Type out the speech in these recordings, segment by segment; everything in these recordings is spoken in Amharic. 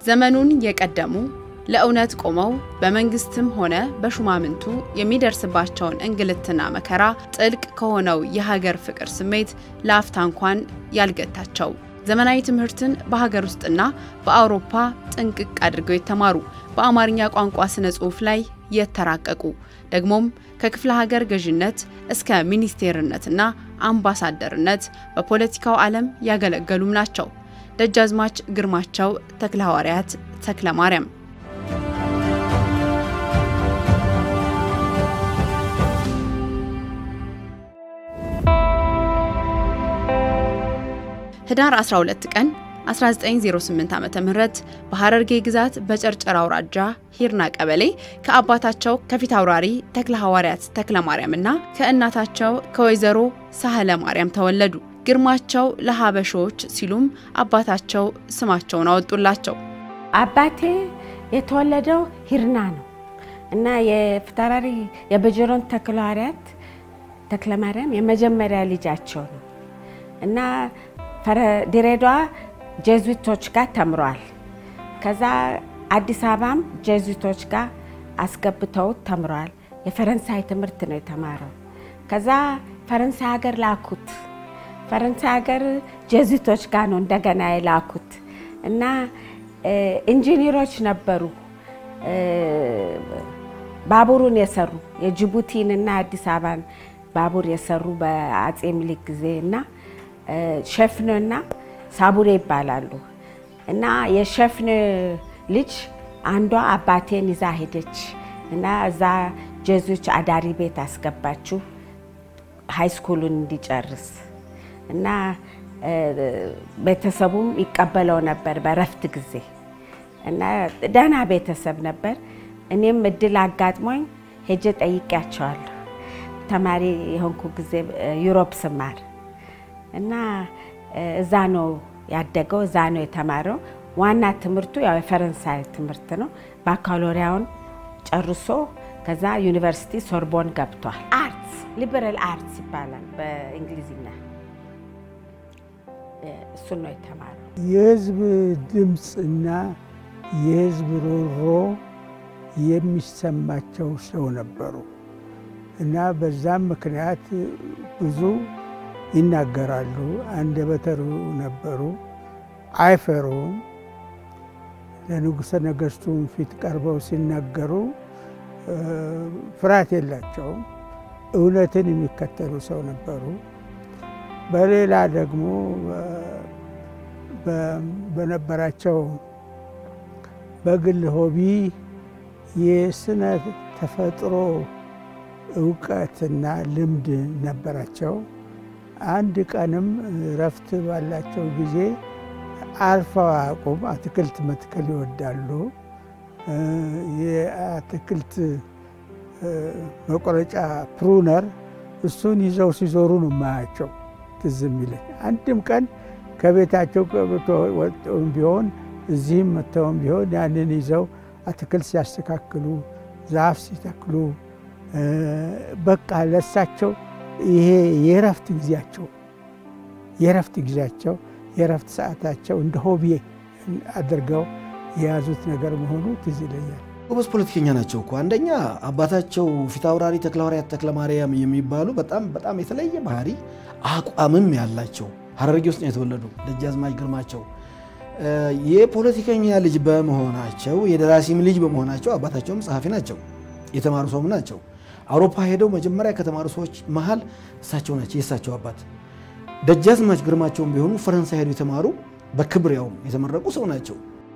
ዘመኑን የቀደሙ ለእውነት ቆመው በመንግስትም ሆነ በሹማምንቱ የሚደርስባቸውን እንግልትና መከራ ጥልቅ ከሆነው የሀገር ፍቅር ስሜት ለአፍታ እንኳን ያልገታቸው ዘመናዊ ትምህርትን በሀገር ውስጥና በአውሮፓ ጥንቅቅ አድርገው የተማሩ በአማርኛ ቋንቋ ስነ ጽሑፍ ላይ የተራቀቁ ደግሞም ከክፍለ ሀገር ገዥነት እስከ ሚኒስቴርነትና አምባሳደርነት በፖለቲካው ዓለም ያገለገሉም ናቸው። ደጃዝማች ግርማቸው ተክለ ሐዋርያት ተክለ ማርያም ህዳር 12 ቀን 1908 ዓ.ም በሐረርጌ ግዛት በጨርጨር አውራጃ ሂርና ቀበሌ ከአባታቸው ከፊት አውራሪ ተክለ ሐዋርያት ተክለ ማርያም እና ከእናታቸው ከወይዘሮ ሳህለ ማርያም ተወለዱ። ግርማቸው ለሀበሾች ሲሉም አባታቸው ስማቸውን አወጡላቸው። አባቴ የተወለደው ሂርና ነው እና የፊታውራሪ የበጀሮን ተክለ ሐዋርያት ተክለ ማርያም የመጀመሪያ ልጃቸው ነው እና ድሬዳዋ ጄዙዊቶች ጋር ተምሯል። ከዛ አዲስ አበባም ጄዙዊቶች ጋር አስገብተውት ተምሯል። የፈረንሳይ ትምህርት ነው የተማረው። ከዛ ፈረንሳይ ሀገር ላኩት። ፈረንሳይ ሀገር ጄዙዊቶች ጋር ነው እንደገና የላኩት እና ኢንጂኒሮች ነበሩ። ባቡሩን የሰሩ የጅቡቲን እና አዲስ አበባን ባቡር የሰሩ በአጼ ምኒልክ ጊዜ እና ሸፍን እና ሳቡሬ ይባላሉ። እና የሸፍን ልጅ አንዷ አባቴን ይዛ ሄደች እና እዛ ጀዞች አዳሪ ቤት አስገባችው ሃይስኩሉን እንዲጨርስ እና ቤተሰቡም ይቀበለው ነበር በረፍት ጊዜ እና ደህና ቤተሰብ ነበር። እኔም እድል አጋጥሞኝ ሄጄ ጠይቄያቸዋለሁ ተማሪ የሆንኩ ጊዜ ዩሮፕ ስማር እና እዛ ነው ያደገው፣ እዛ ነው የተማረው። ዋና ትምህርቱ ያው የፈረንሳይ ትምህርት ነው። ባካሎሪያውን ጨርሶ ከዛ ዩኒቨርሲቲ ሶርቦን ገብቷል። አርትስ ሊበራል አርትስ ይባላል በእንግሊዝኛ። እሱን ነው የተማረው። የህዝብ ድምፅና የህዝብ ሮሮ የሚሰማቸው ሰው ነበሩ እና በዛም ምክንያት ብዙ ይናገራሉ። አንደበተ ርቱዕ ነበሩ። አይፈሩም። ለንጉሠ ነገሥቱም ፊት ቀርበው ሲናገሩ ፍርሃት የላቸውም። እውነትን የሚከተሉ ሰው ነበሩ። በሌላ ደግሞ በነበራቸው በግል ሆቢ የስነ ተፈጥሮ እውቀትና ልምድ ነበራቸው። አንድ ቀንም እረፍት ባላቸው ጊዜ አርፈው አያውቁም። አትክልት መትከል ይወዳሉ። የአትክልት መቆረጫ ፕሩነር እሱን ይዘው ሲዞሩ ነው የማያቸው ትዝ የሚለኝ። አንድም ቀን ከቤታቸው ወጥተውም ቢሆን እዚህም መጥተውም ቢሆን ያንን ይዘው አትክልት ሲያስተካክሉ፣ ዛፍ ሲተክሉ በቃ ለሳቸው ይሄ የእረፍት ጊዜያቸው የእረፍት ጊዜያቸው የእረፍት ሰዓታቸው እንደ ሆቢ አድርገው የያዙት ነገር መሆኑ ትዝ ይለኛል። ጎበዝ ፖለቲከኛ ናቸው እኮ። አንደኛ አባታቸው ፊታውራሪ ተክለ ሐዋርያት ተክለ ማርያም የሚባሉ በጣም በጣም የተለየ ባህሪ አቋምም ያላቸው ሐረርጌ ውስጥ ነው የተወለዱ ደጃዝማች ግርማቸው የፖለቲከኛ ልጅ በመሆናቸው የደራሲም ልጅ በመሆናቸው አባታቸውም ጸሐፊ ናቸው፣ የተማሩ ሰውም ናቸው። አውሮፓ ሄደው መጀመሪያ ከተማሩ ሰዎች መሀል እሳቸው ናቸው፣ የእሳቸው አባት። ደጃዝማች ግርማቸውም ቢሆኑ ፈረንሳይ ሄደው የተማሩ በክብር ያውም የተመረቁ ሰው ናቸው።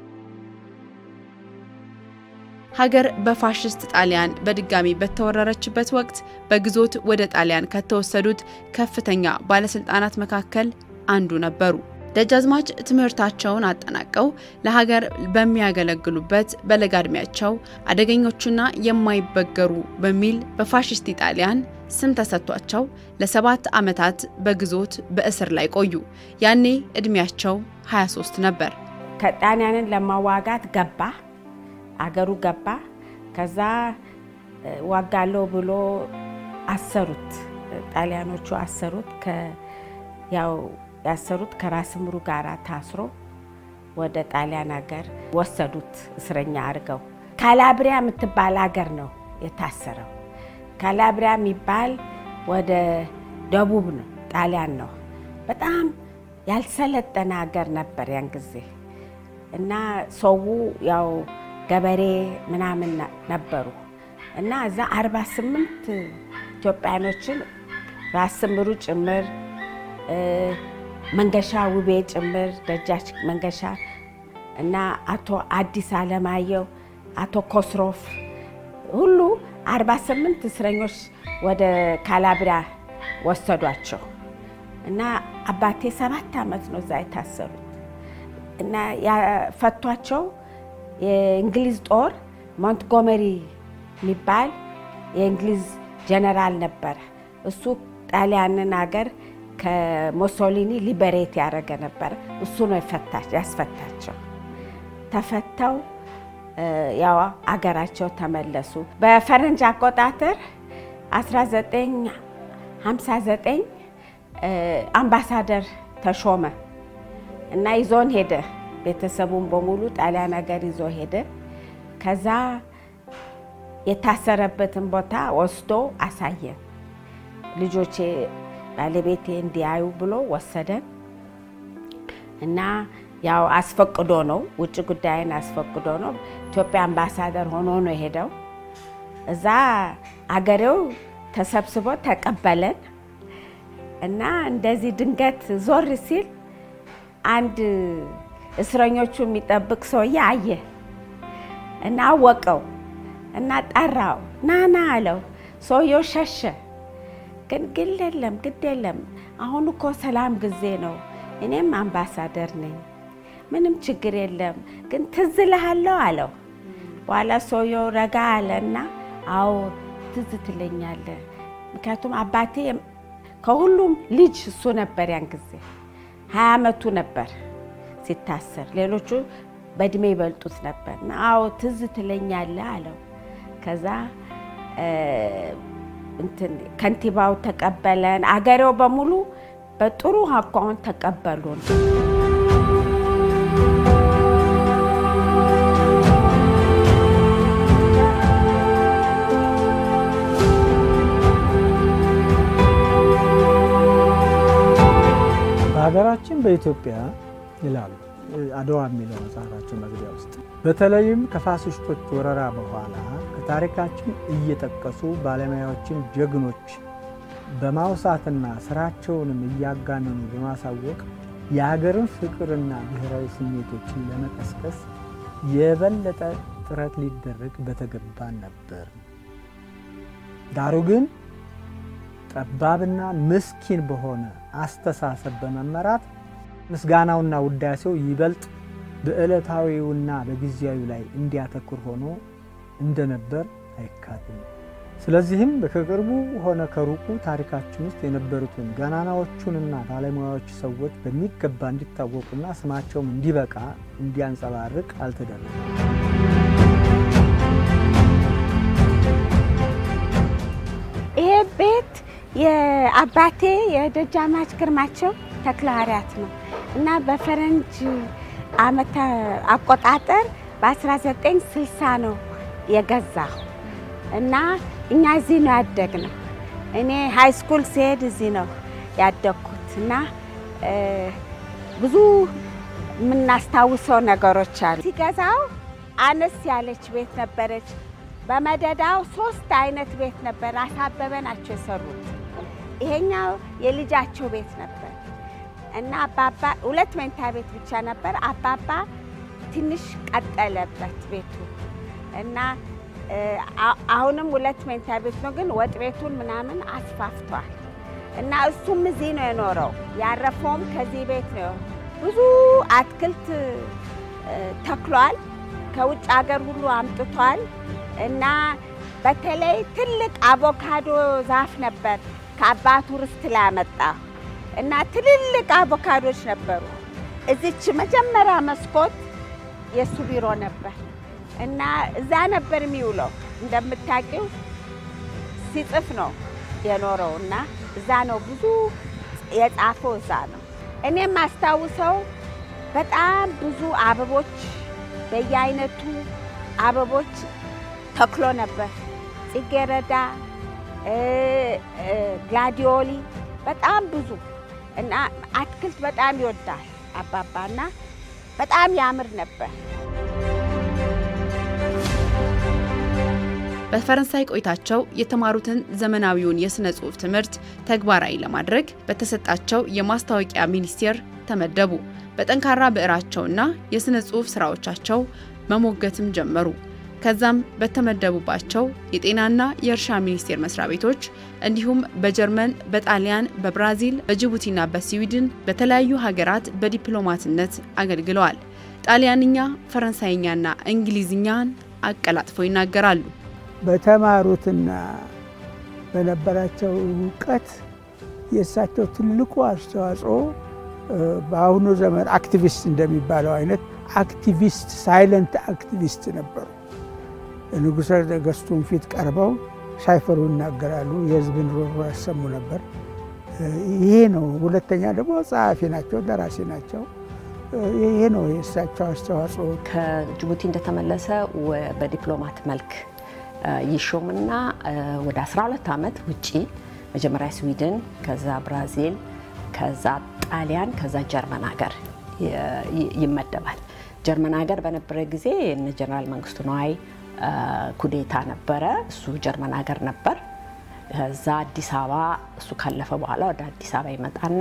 ሀገር በፋሽስት ጣሊያን በድጋሚ በተወረረችበት ወቅት በግዞት ወደ ጣሊያን ከተወሰዱት ከፍተኛ ባለስልጣናት መካከል አንዱ ነበሩ። ደጃዝማች ትምህርታቸውን አጠናቀው ለሀገር በሚያገለግሉበት በለጋ ዕድሜያቸው አደገኞቹና የማይበገሩ በሚል በፋሽስት ጣሊያን ስም ተሰጥቷቸው ለሰባት ዓመታት በግዞት በእስር ላይ ቆዩ። ያኔ ዕድሜያቸው 23 ነበር። ከጣሊያንን ለማዋጋት ገባ፣ አገሩ ገባ። ከዛ ዋጋለሁ ብሎ አሰሩት፣ ጣሊያኖቹ አሰሩት። ያው ያሰሩት ከራስ ምሩ ጋር ታስሮ ወደ ጣሊያን ሀገር ወሰዱት እስረኛ አድርገው። ካላብሪያ የምትባል ሀገር ነው የታሰረው። ካላብሪያ የሚባል ወደ ደቡብ ነው፣ ጣሊያን ነው። በጣም ያልሰለጠነ ሀገር ነበር ያን ጊዜ እና ሰው ያው ገበሬ ምናምን ነበሩ እና እዛ 48 ኢትዮጵያኖችን ራስ ምሩ ጭምር መንገሻ ውቤ ጭምር ደጃች መንገሻ እና አቶ አዲስ አለማየሁ አቶ ኮስሮፍ ሁሉ 48 እስረኞች ወደ ካላብሪያ ወሰዷቸው እና አባቴ ሰባት ዓመት ነው እዛ የታሰሩት እና ያፈቷቸው የእንግሊዝ ጦር ሞንትጎመሪ የሚባል የእንግሊዝ ጀነራል ነበረ። እሱ ጣሊያንን ሀገር ከሞሶሊኒ ሊበሬት ያደረገ ነበረ። እሱ ነው ያስፈታቸው። ተፈተው ያው አገራቸው ተመለሱ። በፈረንጅ አቆጣጠር 1959 አምባሳደር ተሾመ እና ይዞን ሄደ። ቤተሰቡን በሙሉ ጣሊያን ሀገር ይዞ ሄደ። ከዛ የታሰረበትን ቦታ ወስዶ አሳየን። ልጆቼ ባለቤቴ እንዲያዩ ብሎ ወሰደን እና ያው አስፈቅዶ ነው ውጭ ጉዳይን አስፈቅዶ ነው። ኢትዮጵያ አምባሳደር ሆኖ ነው የሄደው። እዛ አገሬው ተሰብስቦ ተቀበለን እና እንደዚህ ድንገት ዞር ሲል አንድ እስረኞቹ የሚጠብቅ ሰውዬ አየ እና አወቀው እና ጠራው። ናና አለው። ሰውየው ሸሸ። ግን ግድ የለም ግድ የለም አሁን እኮ ሰላም ጊዜ ነው፣ እኔም አምባሳደር ነኝ፣ ምንም ችግር የለም። ግን ትዝ እልሃለሁ አለው። በኋላ ሰውየው ረጋ አለና አዎ ትዝ ትለኛለህ፣ ምክንያቱም አባቴ ከሁሉም ልጅ እሱ ነበር። ያን ጊዜ ሀያ ዓመቱ ነበር ሲታሰር፣ ሌሎቹ በእድሜ ይበልጡት ነበር። እና አዎ ትዝ ትለኛለህ አለው። ከዛ እንትን ከንቲባው ተቀበለን። አገሬው በሙሉ በጥሩ አኳኋን ተቀበሉን። በሀገራችን በኢትዮጵያ ይላሉ አድዋ የሚለው መጽሐፋቸው መግቢያ ውስጥ በተለይም ከፋሲስቶች ወረራ በኋላ ከታሪካችን እየጠቀሱ ባለሙያዎችን ጀግኖች በማውሳትና ስራቸውንም እያጋነኑ በማሳወቅ የሀገርን ፍቅርና ብሔራዊ ስሜቶችን ለመቀስቀስ የበለጠ ጥረት ሊደረግ በተገባን ነበር። ዳሩ ግን ጠባብና ምስኪን በሆነ አስተሳሰብ በመመራት ምስጋናውና ውዳሴው ይበልጥ በዕለታዊውና በጊዜያዊ ላይ እንዲያተኩር ሆኖ እንደነበር አይካድም። ስለዚህም ከቅርቡ ሆነ ከሩቁ ታሪካችን ውስጥ የነበሩትን ገናናዎቹንና ባለሙያዎች ሰዎች በሚገባ እንዲታወቁና ስማቸውም እንዲበቃ እንዲያንጸባርቅ አልተደረገም። ይሄ ቤት የአባቴ የደጃማች ግርማቸው ተክለ ሐዋርያት ነው እና በፈረንጅ ዓመተ አቆጣጠር በ1960 ነው የገዛው እና እኛ እዚህ ነው ያደግነው። እኔ ሃይ ስኩል ሲሄድ እዚህ ነው ያደግኩት እና ብዙ የምናስታውሰው ነገሮች አሉ። ሲገዛው አነስ ያለች ቤት ነበረች። በመደዳው ሶስት አይነት ቤት ነበር። አሳበበ ናቸው የሰሩት። ይሄኛው የልጃቸው ቤት ነበር እና አባባ ሁለት መኝታ ቤት ብቻ ነበር። አባባ ትንሽ ቀጠለበት ቤቱ እና አሁንም ሁለት መኝታ ቤት ነው፣ ግን ወጥ ቤቱን ምናምን አስፋፍቷል። እና እሱም እዚህ ነው የኖረው። ያረፈውም ከዚህ ቤት ነው። ብዙ አትክልት ተክሏል። ከውጭ ሀገር ሁሉ አምጥቷል። እና በተለይ ትልቅ አቮካዶ ዛፍ ነበር ከአባቱ ርስት ላይ ያመጣ እና ትልልቅ አቮካዶች ነበሩ። እዚች መጀመሪያ መስኮት የእሱ ቢሮ ነበር እና እዛ ነበር የሚውለው። እንደምታውቂው ሲጽፍ ነው የኖረው እና እዛ ነው ብዙ የጻፈው እዛ ነው። እኔም አስታውሰው በጣም ብዙ አበቦች በየአይነቱ አበቦች ተክሎ ነበር። ጽጌረዳ፣ ግላዲዮሊ በጣም ብዙ እና አትክልት በጣም ይወዳል አባባና በጣም ያምር ነበር። በፈረንሳይ ቆይታቸው የተማሩትን ዘመናዊውን የሥነ ጽሑፍ ትምህርት ተግባራዊ ለማድረግ በተሰጣቸው የማስታወቂያ ሚኒስቴር ተመደቡ። በጠንካራ ብዕራቸውና የሥነ ጽሑፍ ሥራዎቻቸው መሞገትም ጀመሩ። ከዛም በተመደቡባቸው የጤናና የእርሻ ሚኒስቴር መስሪያ ቤቶች እንዲሁም በጀርመን፣ በጣሊያን፣ በብራዚል፣ በጅቡቲና በስዊድን በተለያዩ ሀገራት በዲፕሎማትነት አገልግለዋል። ጣሊያንኛ፣ ፈረንሳይኛና እንግሊዝኛን አቀላጥፈው ይናገራሉ። በተማሩትና በነበራቸው እውቀት የእሳቸው ትልቁ አስተዋጽኦ በአሁኑ ዘመን አክቲቪስት እንደሚባለው አይነት አክቲቪስት ሳይለንት አክቲቪስት ነበሩ። ንጉሠ ነገሥቱን ፊት ቀርበው ሳይፈሩ ይናገራሉ። የሕዝብን ሮሮ ያሰሙ ነበር። ይሄ ነው። ሁለተኛ ደግሞ ጸሐፊ ናቸው፣ ደራሲ ናቸው። ይሄ ነው የእሳቸው አስተዋጽኦ። ከጅቡቲ እንደተመለሰ በዲፕሎማት መልክ ይሾምና ወደ 12 ዓመት ውጪ መጀመሪያ ስዊድን፣ ከዛ ብራዚል፣ ከዛ ጣሊያን፣ ከዛ ጀርመን ሀገር ይመደባል። ጀርመን ሀገር በነበረ ጊዜ እነ ጀነራል መንግስቱ ነዋይ ኩዴታ ነበረ። እሱ ጀርመን ሀገር ነበር። ከዛ አዲስ አበባ እሱ ካለፈ በኋላ ወደ አዲስ አበባ ይመጣና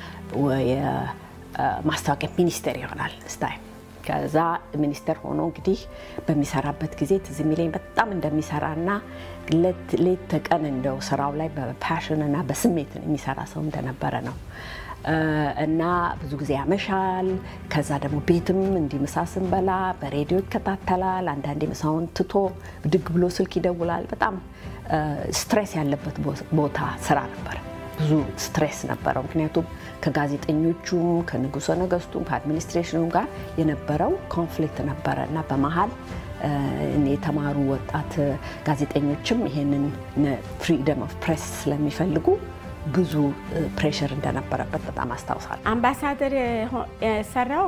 የማስታወቂያ ሚኒስቴር ይሆናል ስታይ ከዛ ሚኒስተር ሆኖ እንግዲህ በሚሰራበት ጊዜ ትዝ የሚለኝ በጣም እንደሚሰራና ሌት ተቀን እንደው ስራው ላይ በፓሽን እና በስሜት የሚሰራ ሰው እንደነበረ ነው። እና ብዙ ጊዜ ያመሻል። ከዛ ደግሞ ቤትም እንዲህ ምሳ ስንበላ በሬዲዮ ይከታተላል። አንዳንዴ ምሳውን ትቶ ብድግ ብሎ ስልክ ይደውላል። በጣም ስትሬስ ያለበት ቦታ ስራ ነበር። ብዙ ስትሬስ ነበረው። ምክንያቱም ከጋዜጠኞቹም ከንጉሠ ነገሥቱም ከአድሚኒስትሬሽኑም ጋር የነበረው ኮንፍሊክት ነበረ እና በመሀል የተማሩ ወጣት ጋዜጠኞችም ይሄንን ፍሪደም ኦፍ ፕሬስ ስለሚፈልጉ ብዙ ፕሬሽር እንደነበረበት በጣም አስታውሳለሁ። አምባሳደር የሰራው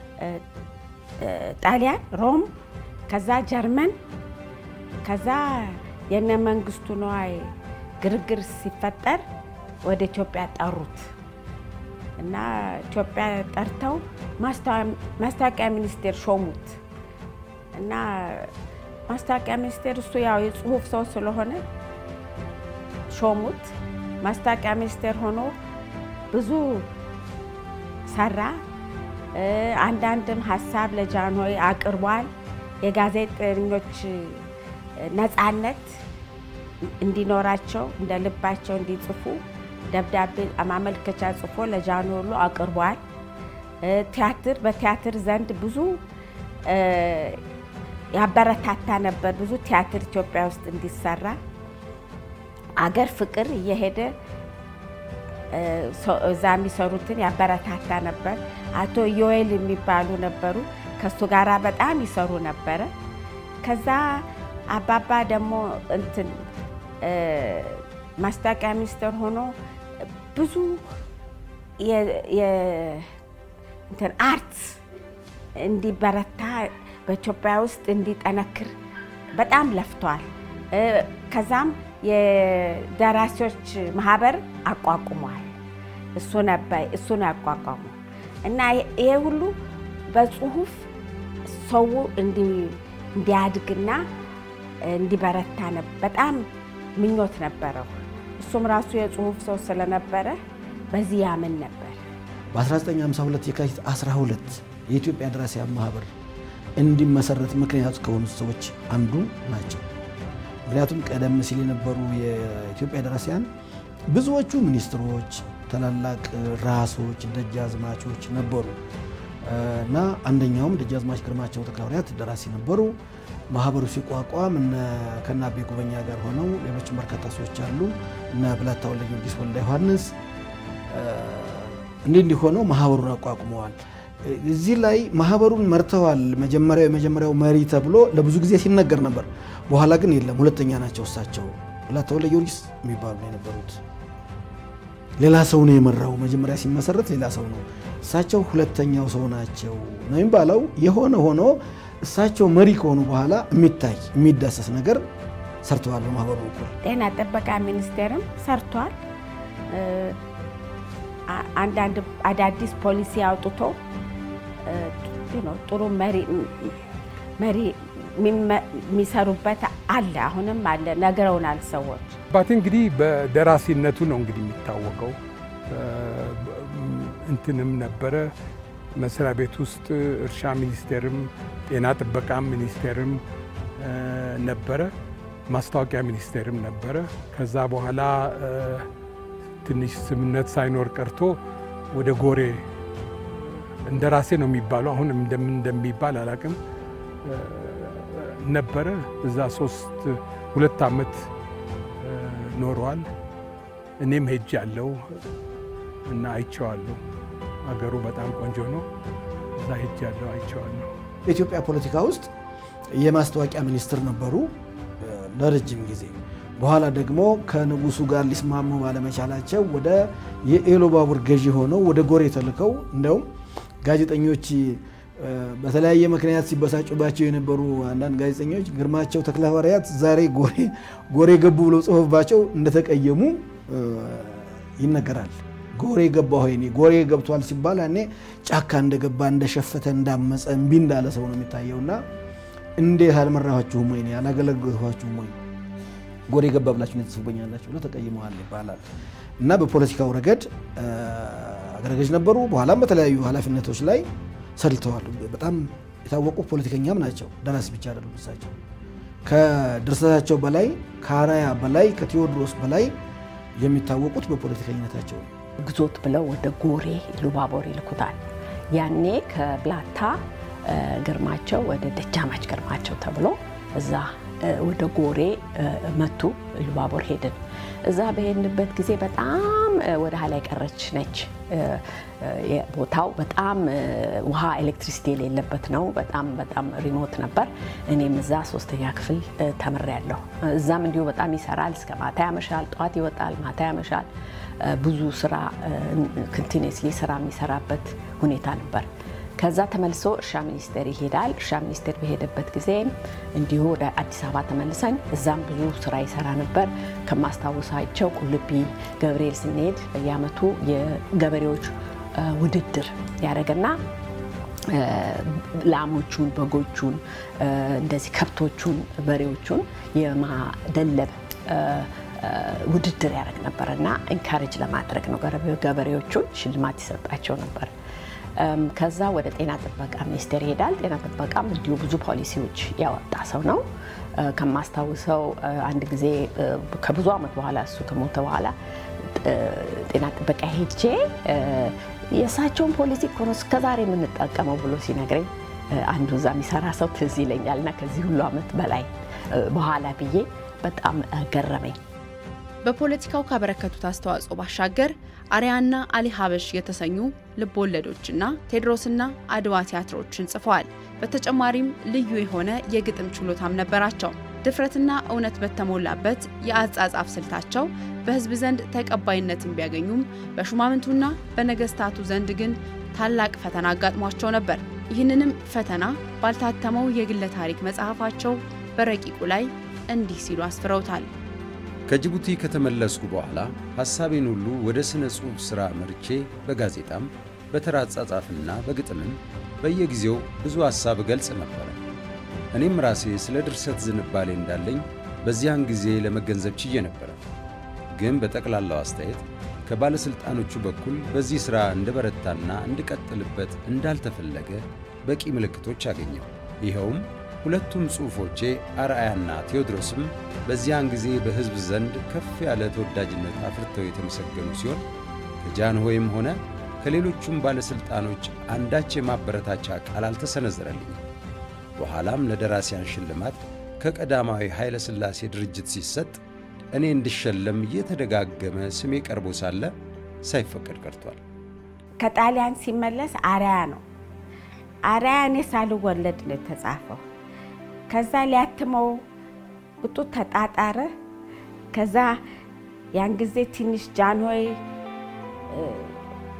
ጣሊያን ሮም፣ ከዛ ጀርመን፣ ከዛ የነ መንግስቱ ነዋይ ግርግር ሲፈጠር ወደ ኢትዮጵያ ጠሩት እና ኢትዮጵያ ጠርተው ማስታወቂያ ሚኒስቴር ሾሙት እና ማስታወቂያ ሚኒስቴር እሱ ያው የጽሁፍ ሰው ስለሆነ ሾሙት። ማስታወቂያ ሚኒስቴር ሆኖ ብዙ ሰራ። አንዳንድም ሀሳብ ለጃንሆይ አቅርቧል። የጋዜጠኞች ነፃነት እንዲኖራቸው እንደ ልባቸው እንዲጽፉ ደብዳቤ ማመልከቻ ጽፎ ለጃንሆይ ሁሉ አቅርቧል። ቲያትር በቲያትር ዘንድ ብዙ ያበረታታ ነበር። ብዙ ቲያትር ኢትዮጵያ ውስጥ እንዲሰራ አገር ፍቅር እየሄደ እዛ የሚሰሩትን ያበረታታ ነበር። አቶ ዮኤል የሚባሉ ነበሩ። ከሱ ጋራ በጣም ይሰሩ ነበረ። ከዛ አባባ ደግሞ እንትን ማስታወቂያ ሚኒስቴር ሆኖ ብዙ እንትን አርት እንዲበረታ በኢትዮጵያ ውስጥ እንዲጠነክር በጣም ለፍተዋል። ከዛም የደራሲዎች ማህበር አቋቁሟል። እሱ ነበር እሱ ነው ያቋቋሙ እና ይሄ ሁሉ በጽሁፍ ሰው እንዲያድግና እንዲበረታ በጣም ምኞት ነበረው። እሱም ራሱ የጽሁፍ ሰው ስለነበረ በዚህ ያምን ነበር። በ1952 የካቲት 12 የኢትዮጵያ ደራሲያን ማህበር እንዲመሰረት ምክንያት ከሆኑት ሰዎች አንዱ ናቸው። ምክንያቱም ቀደም ሲል የነበሩ የኢትዮጵያ ደራሲያን ብዙዎቹ ሚኒስትሮች፣ ታላላቅ ራሶች፣ ደጃዝማቾች ነበሩ እና አንደኛውም ደጃዝማች ግርማቸው ተክለሐዋርያት ደራሲ ነበሩ። ማህበሩ ሲቋቋም ከነ አቤ ጉበኛ ጋር ሆነው ሌሎችም በርካታ ሰዎች አሉ እነ ብላታ ወልደ ጊዮርጊስ ወልደ ዮሐንስ እንዲህ እንዲህ ሆነው ማህበሩን አቋቁመዋል። እዚህ ላይ ማህበሩን መርተዋል። መጀመሪያው የመጀመሪያው መሪ ተብሎ ለብዙ ጊዜ ሲነገር ነበር። በኋላ ግን የለም፣ ሁለተኛ ናቸው እሳቸው። ብላታ ወልደ ጊዮርጊስ የሚባሉ ነው የነበሩት። ሌላ ሰው ነው የመራው። መጀመሪያ ሲመሰረት ሌላ ሰው ነው። እሳቸው ሁለተኛው ሰው ናቸው ነው የሚባለው። የሆነ ሆኖ እሳቸው መሪ ከሆኑ በኋላ የሚታይ የሚዳሰስ ነገር ሰርተዋል። በማህበሩ በኩል ጤና ጥበቃ ሚኒስቴርም ሰርቷል። አንዳንድ አዳዲስ ፖሊሲ አውጥቶ ጥሩ መሪ የሚሰሩበት አለ፣ አሁንም አለ። ነግረውናል ሰዎች። አባቴ እንግዲህ በደራሲነቱ ነው እንግዲህ የሚታወቀው። እንትንም ነበረ መስሪያ ቤት ውስጥ እርሻ ሚኒስቴርም ጤና ጥበቃ ሚኒስቴርም ነበረ፣ ማስታወቂያ ሚኒስቴርም ነበረ። ከዛ በኋላ ትንሽ ስምነት ሳይኖር ቀርቶ ወደ ጎሬ እንደ ራሴ ነው የሚባለው፣ አሁን እንደምን እንደሚባል አላቅም ነበረ። እዛ ሶስት ሁለት ዓመት ኖረዋል። እኔም ሄጅ ያለው እና አይቼዋለሁ። አገሩ በጣም ቆንጆ ነው። እዛ ሄጅ ያለው አይቼዋለሁ። በኢትዮጵያ ፖለቲካ ውስጥ የማስታወቂያ ሚኒስትር ነበሩ ለረጅም ጊዜ። በኋላ ደግሞ ከንጉሱ ጋር ሊስማሙ ባለመቻላቸው ወደ የኢሉባቡር ገዢ ሆነው ወደ ጎሬ ተልከው እንደውም ጋዜጠኞች በተለያየ ምክንያት ሲበሳጩባቸው የነበሩ አንዳንድ ጋዜጠኞች ግርማቸው ተክለሐዋርያት ዛሬ ጎሬ ገቡ ብለው ጽሑፍባቸው እንደተቀየሙ ይነገራል። ጎሬ ገባ ሆይ ጎሬ ገብቷል ሲባል ያኔ ጫካ እንደገባ እንደሸፈተ እንዳመፀ እምቢ እንዳለ ሰው ነው የሚታየውና እንዴት አልመራኋችሁም ወይ አላገለገልኋችሁም ወይ ጎሬ ገባ ብላችሁ ትጽፉበኛላችሁ ብለው ተቀይመዋል ይባላል እና በፖለቲካው ረገድ አገረ ገዥ ነበሩ። በኋላም በተለያዩ ኃላፊነቶች ላይ ሰልተዋል። በጣም የታወቁ ፖለቲከኛም ናቸው። ደራሲ ብቻ አይደሉም። እሳቸው ከድርሰታቸው በላይ ከአርአያ በላይ ከቴዎድሮስ በላይ የሚታወቁት በፖለቲከኝነታቸው ነው። ግዞት ብለው ወደ ጎሬ ኢሉባቦር ይልኩታል። ያኔ ከብላታ ግርማቸው ወደ ደጃማች ግርማቸው ተብሎ እዛ ወደ ጎሬ መቱ። ኢሉባቦር ሄድን። እዛ በሄድንበት ጊዜ በጣም ወደ ኋላ የቀረች ነች። ቦታው በጣም ውሃ፣ ኤሌክትሪሲቲ የሌለበት ነው። በጣም በጣም ሪሞት ነበር። እኔም እዛ ሶስተኛ ክፍል ተምሬያለሁ። እዛም እንዲሁ በጣም ይሰራል። እስከ ማታ ያመሻል። ጠዋት ይወጣል፣ ማታ ያመሻል። ብዙ ስራ ኮንቲኒስሊ ስራ የሚሰራበት ሁኔታ ነበር። ከዛ ተመልሶ እርሻ ሚኒስቴር ይሄዳል። እርሻ ሚኒስቴር በሄደበት ጊዜ እንዲሁ ወደ አዲስ አበባ ተመልሰን እዛም ብዙ ስራ ይሰራ ነበር። ከማስታወሳቸው ቁልቢ ገብርኤል ስንሄድ በየአመቱ የገበሬዎች ውድድር ያደረገና ላሞቹን፣ በጎቹን፣ እንደዚህ ከብቶቹን፣ በሬዎቹን የማደለብ ውድድር ያደረግ ነበር እና ኢንካሬጅ ለማድረግ ነው ገበሬዎቹን ሽልማት ይሰጣቸው ነበር። ከዛ ወደ ጤና ጥበቃ ሚኒስቴር ይሄዳል። ጤና ጥበቃም እንዲሁ ብዙ ፖሊሲዎች ያወጣ ሰው ነው። ከማስታውሰው አንድ ጊዜ ከብዙ ዓመት በኋላ እሱ ከሞተ በኋላ ጤና ጥበቃ ሄጄ የእሳቸውን ፖሊሲ እኮ ነው እስከዛሬ የምንጠቀመው ብሎ ሲነግረኝ አንዱ እዛ የሚሰራ ሰው ትዝ ይለኛል እና ከዚህ ሁሉ ዓመት በላይ በኋላ ብዬ በጣም ገረመኝ። በፖለቲካው ካበረከቱት አስተዋጽኦ ባሻገር አርያና አሊ ሀበሽ የተሰኙ ልብ ወለዶችና ቴዎድሮስና አድዋ ቲያትሮችን ጽፈዋል። በተጨማሪም ልዩ የሆነ የግጥም ችሎታም ነበራቸው። ድፍረትና እውነት በተሞላበት የአጻጻፍ ስልታቸው በሕዝብ ዘንድ ተቀባይነትን ቢያገኙም በሹማምንቱና በነገስታቱ ዘንድ ግን ታላቅ ፈተና አጋጥሟቸው ነበር። ይህንንም ፈተና ባልታተመው የግለ ታሪክ መጽሐፋቸው በረቂቁ ላይ እንዲህ ሲሉ አስፍረውታል። ከጅቡቲ ከተመለስኩ በኋላ ሐሳቤን ሁሉ ወደ ሥነ ጽሑፍ ሥራ መርቼ በጋዜጣም በተራ አጻጻፍና በግጥምም በየጊዜው ብዙ ሐሳብ እገልጽ ነበረ። እኔም ራሴ ስለ ድርሰት ዝንባሌ እንዳለኝ በዚያን ጊዜ ለመገንዘብ ችዬ ነበረ። ግን በጠቅላላው አስተያየት ከባለሥልጣኖቹ በኩል በዚህ ሥራ እንድበረታና እንድቀጥልበት እንዳልተፈለገ በቂ ምልክቶች አገኘው። ይኸውም ሁለቱም ጽሑፎቼ አርአያና ቴዎድሮስም በዚያን ጊዜ በሕዝብ ዘንድ ከፍ ያለ ተወዳጅነት አፍርተው የተመሰገኑ ሲሆን ከጃንሆይም ሆነ ከሌሎቹም ባለሥልጣኖች አንዳች የማበረታቻ ቃል አልተሰነዘረልኝም። በኋላም ለደራሲያን ሽልማት ከቀዳማዊ ኃይለ ሥላሴ ድርጅት ሲሰጥ እኔ እንድሸለም እየተደጋገመ ስሜ ቀርቦ ሳለ ሳይፈቀድ ቀርቷል። ከጣሊያን ሲመለስ አርአያ ነው። አርአያ እኔ ሳልወለድ ነው የተጻፈው። ከዛ ሊያትመው ብጡ ተጣጣረ። ከዛ ያን ጊዜ ትንሽ ጃንሆይ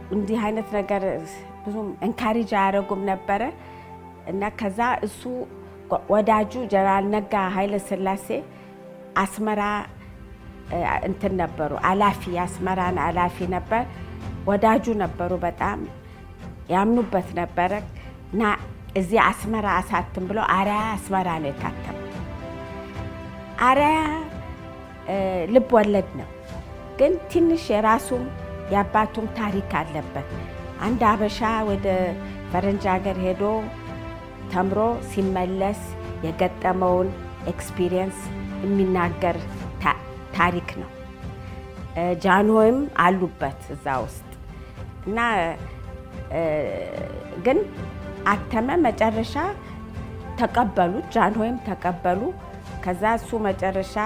እንዲህ አይነት ነገር ብዙም እንካሪጅ አያደርጉም ነበረ እና ከዛ እሱ ወዳጁ ጀነራል ነጋ ኃይለ ሥላሴ አስመራ እንትን ነበሩ አላፊ የአስመራን አላፊ ነበር። ወዳጁ ነበሩ። በጣም ያምኑበት ነበረ እና እዚህ አስመራ አሳትም ብሎ አርአያ አስመራ ነው የታተመው። አርአያ ልብ ወለድ ነው፣ ግን ትንሽ የራሱም የአባቱም ታሪክ አለበት። አንድ አበሻ ወደ ፈረንጅ ሀገር ሄዶ ተምሮ ሲመለስ የገጠመውን ኤክስፒሪየንስ የሚናገር ታሪክ ነው። ጃንሆይም አሉበት እዛ ውስጥ እና ግን አተመ። መጨረሻ ተቀበሉት፣ ጃንሆይም ተቀበሉ። ከዛ እሱ መጨረሻ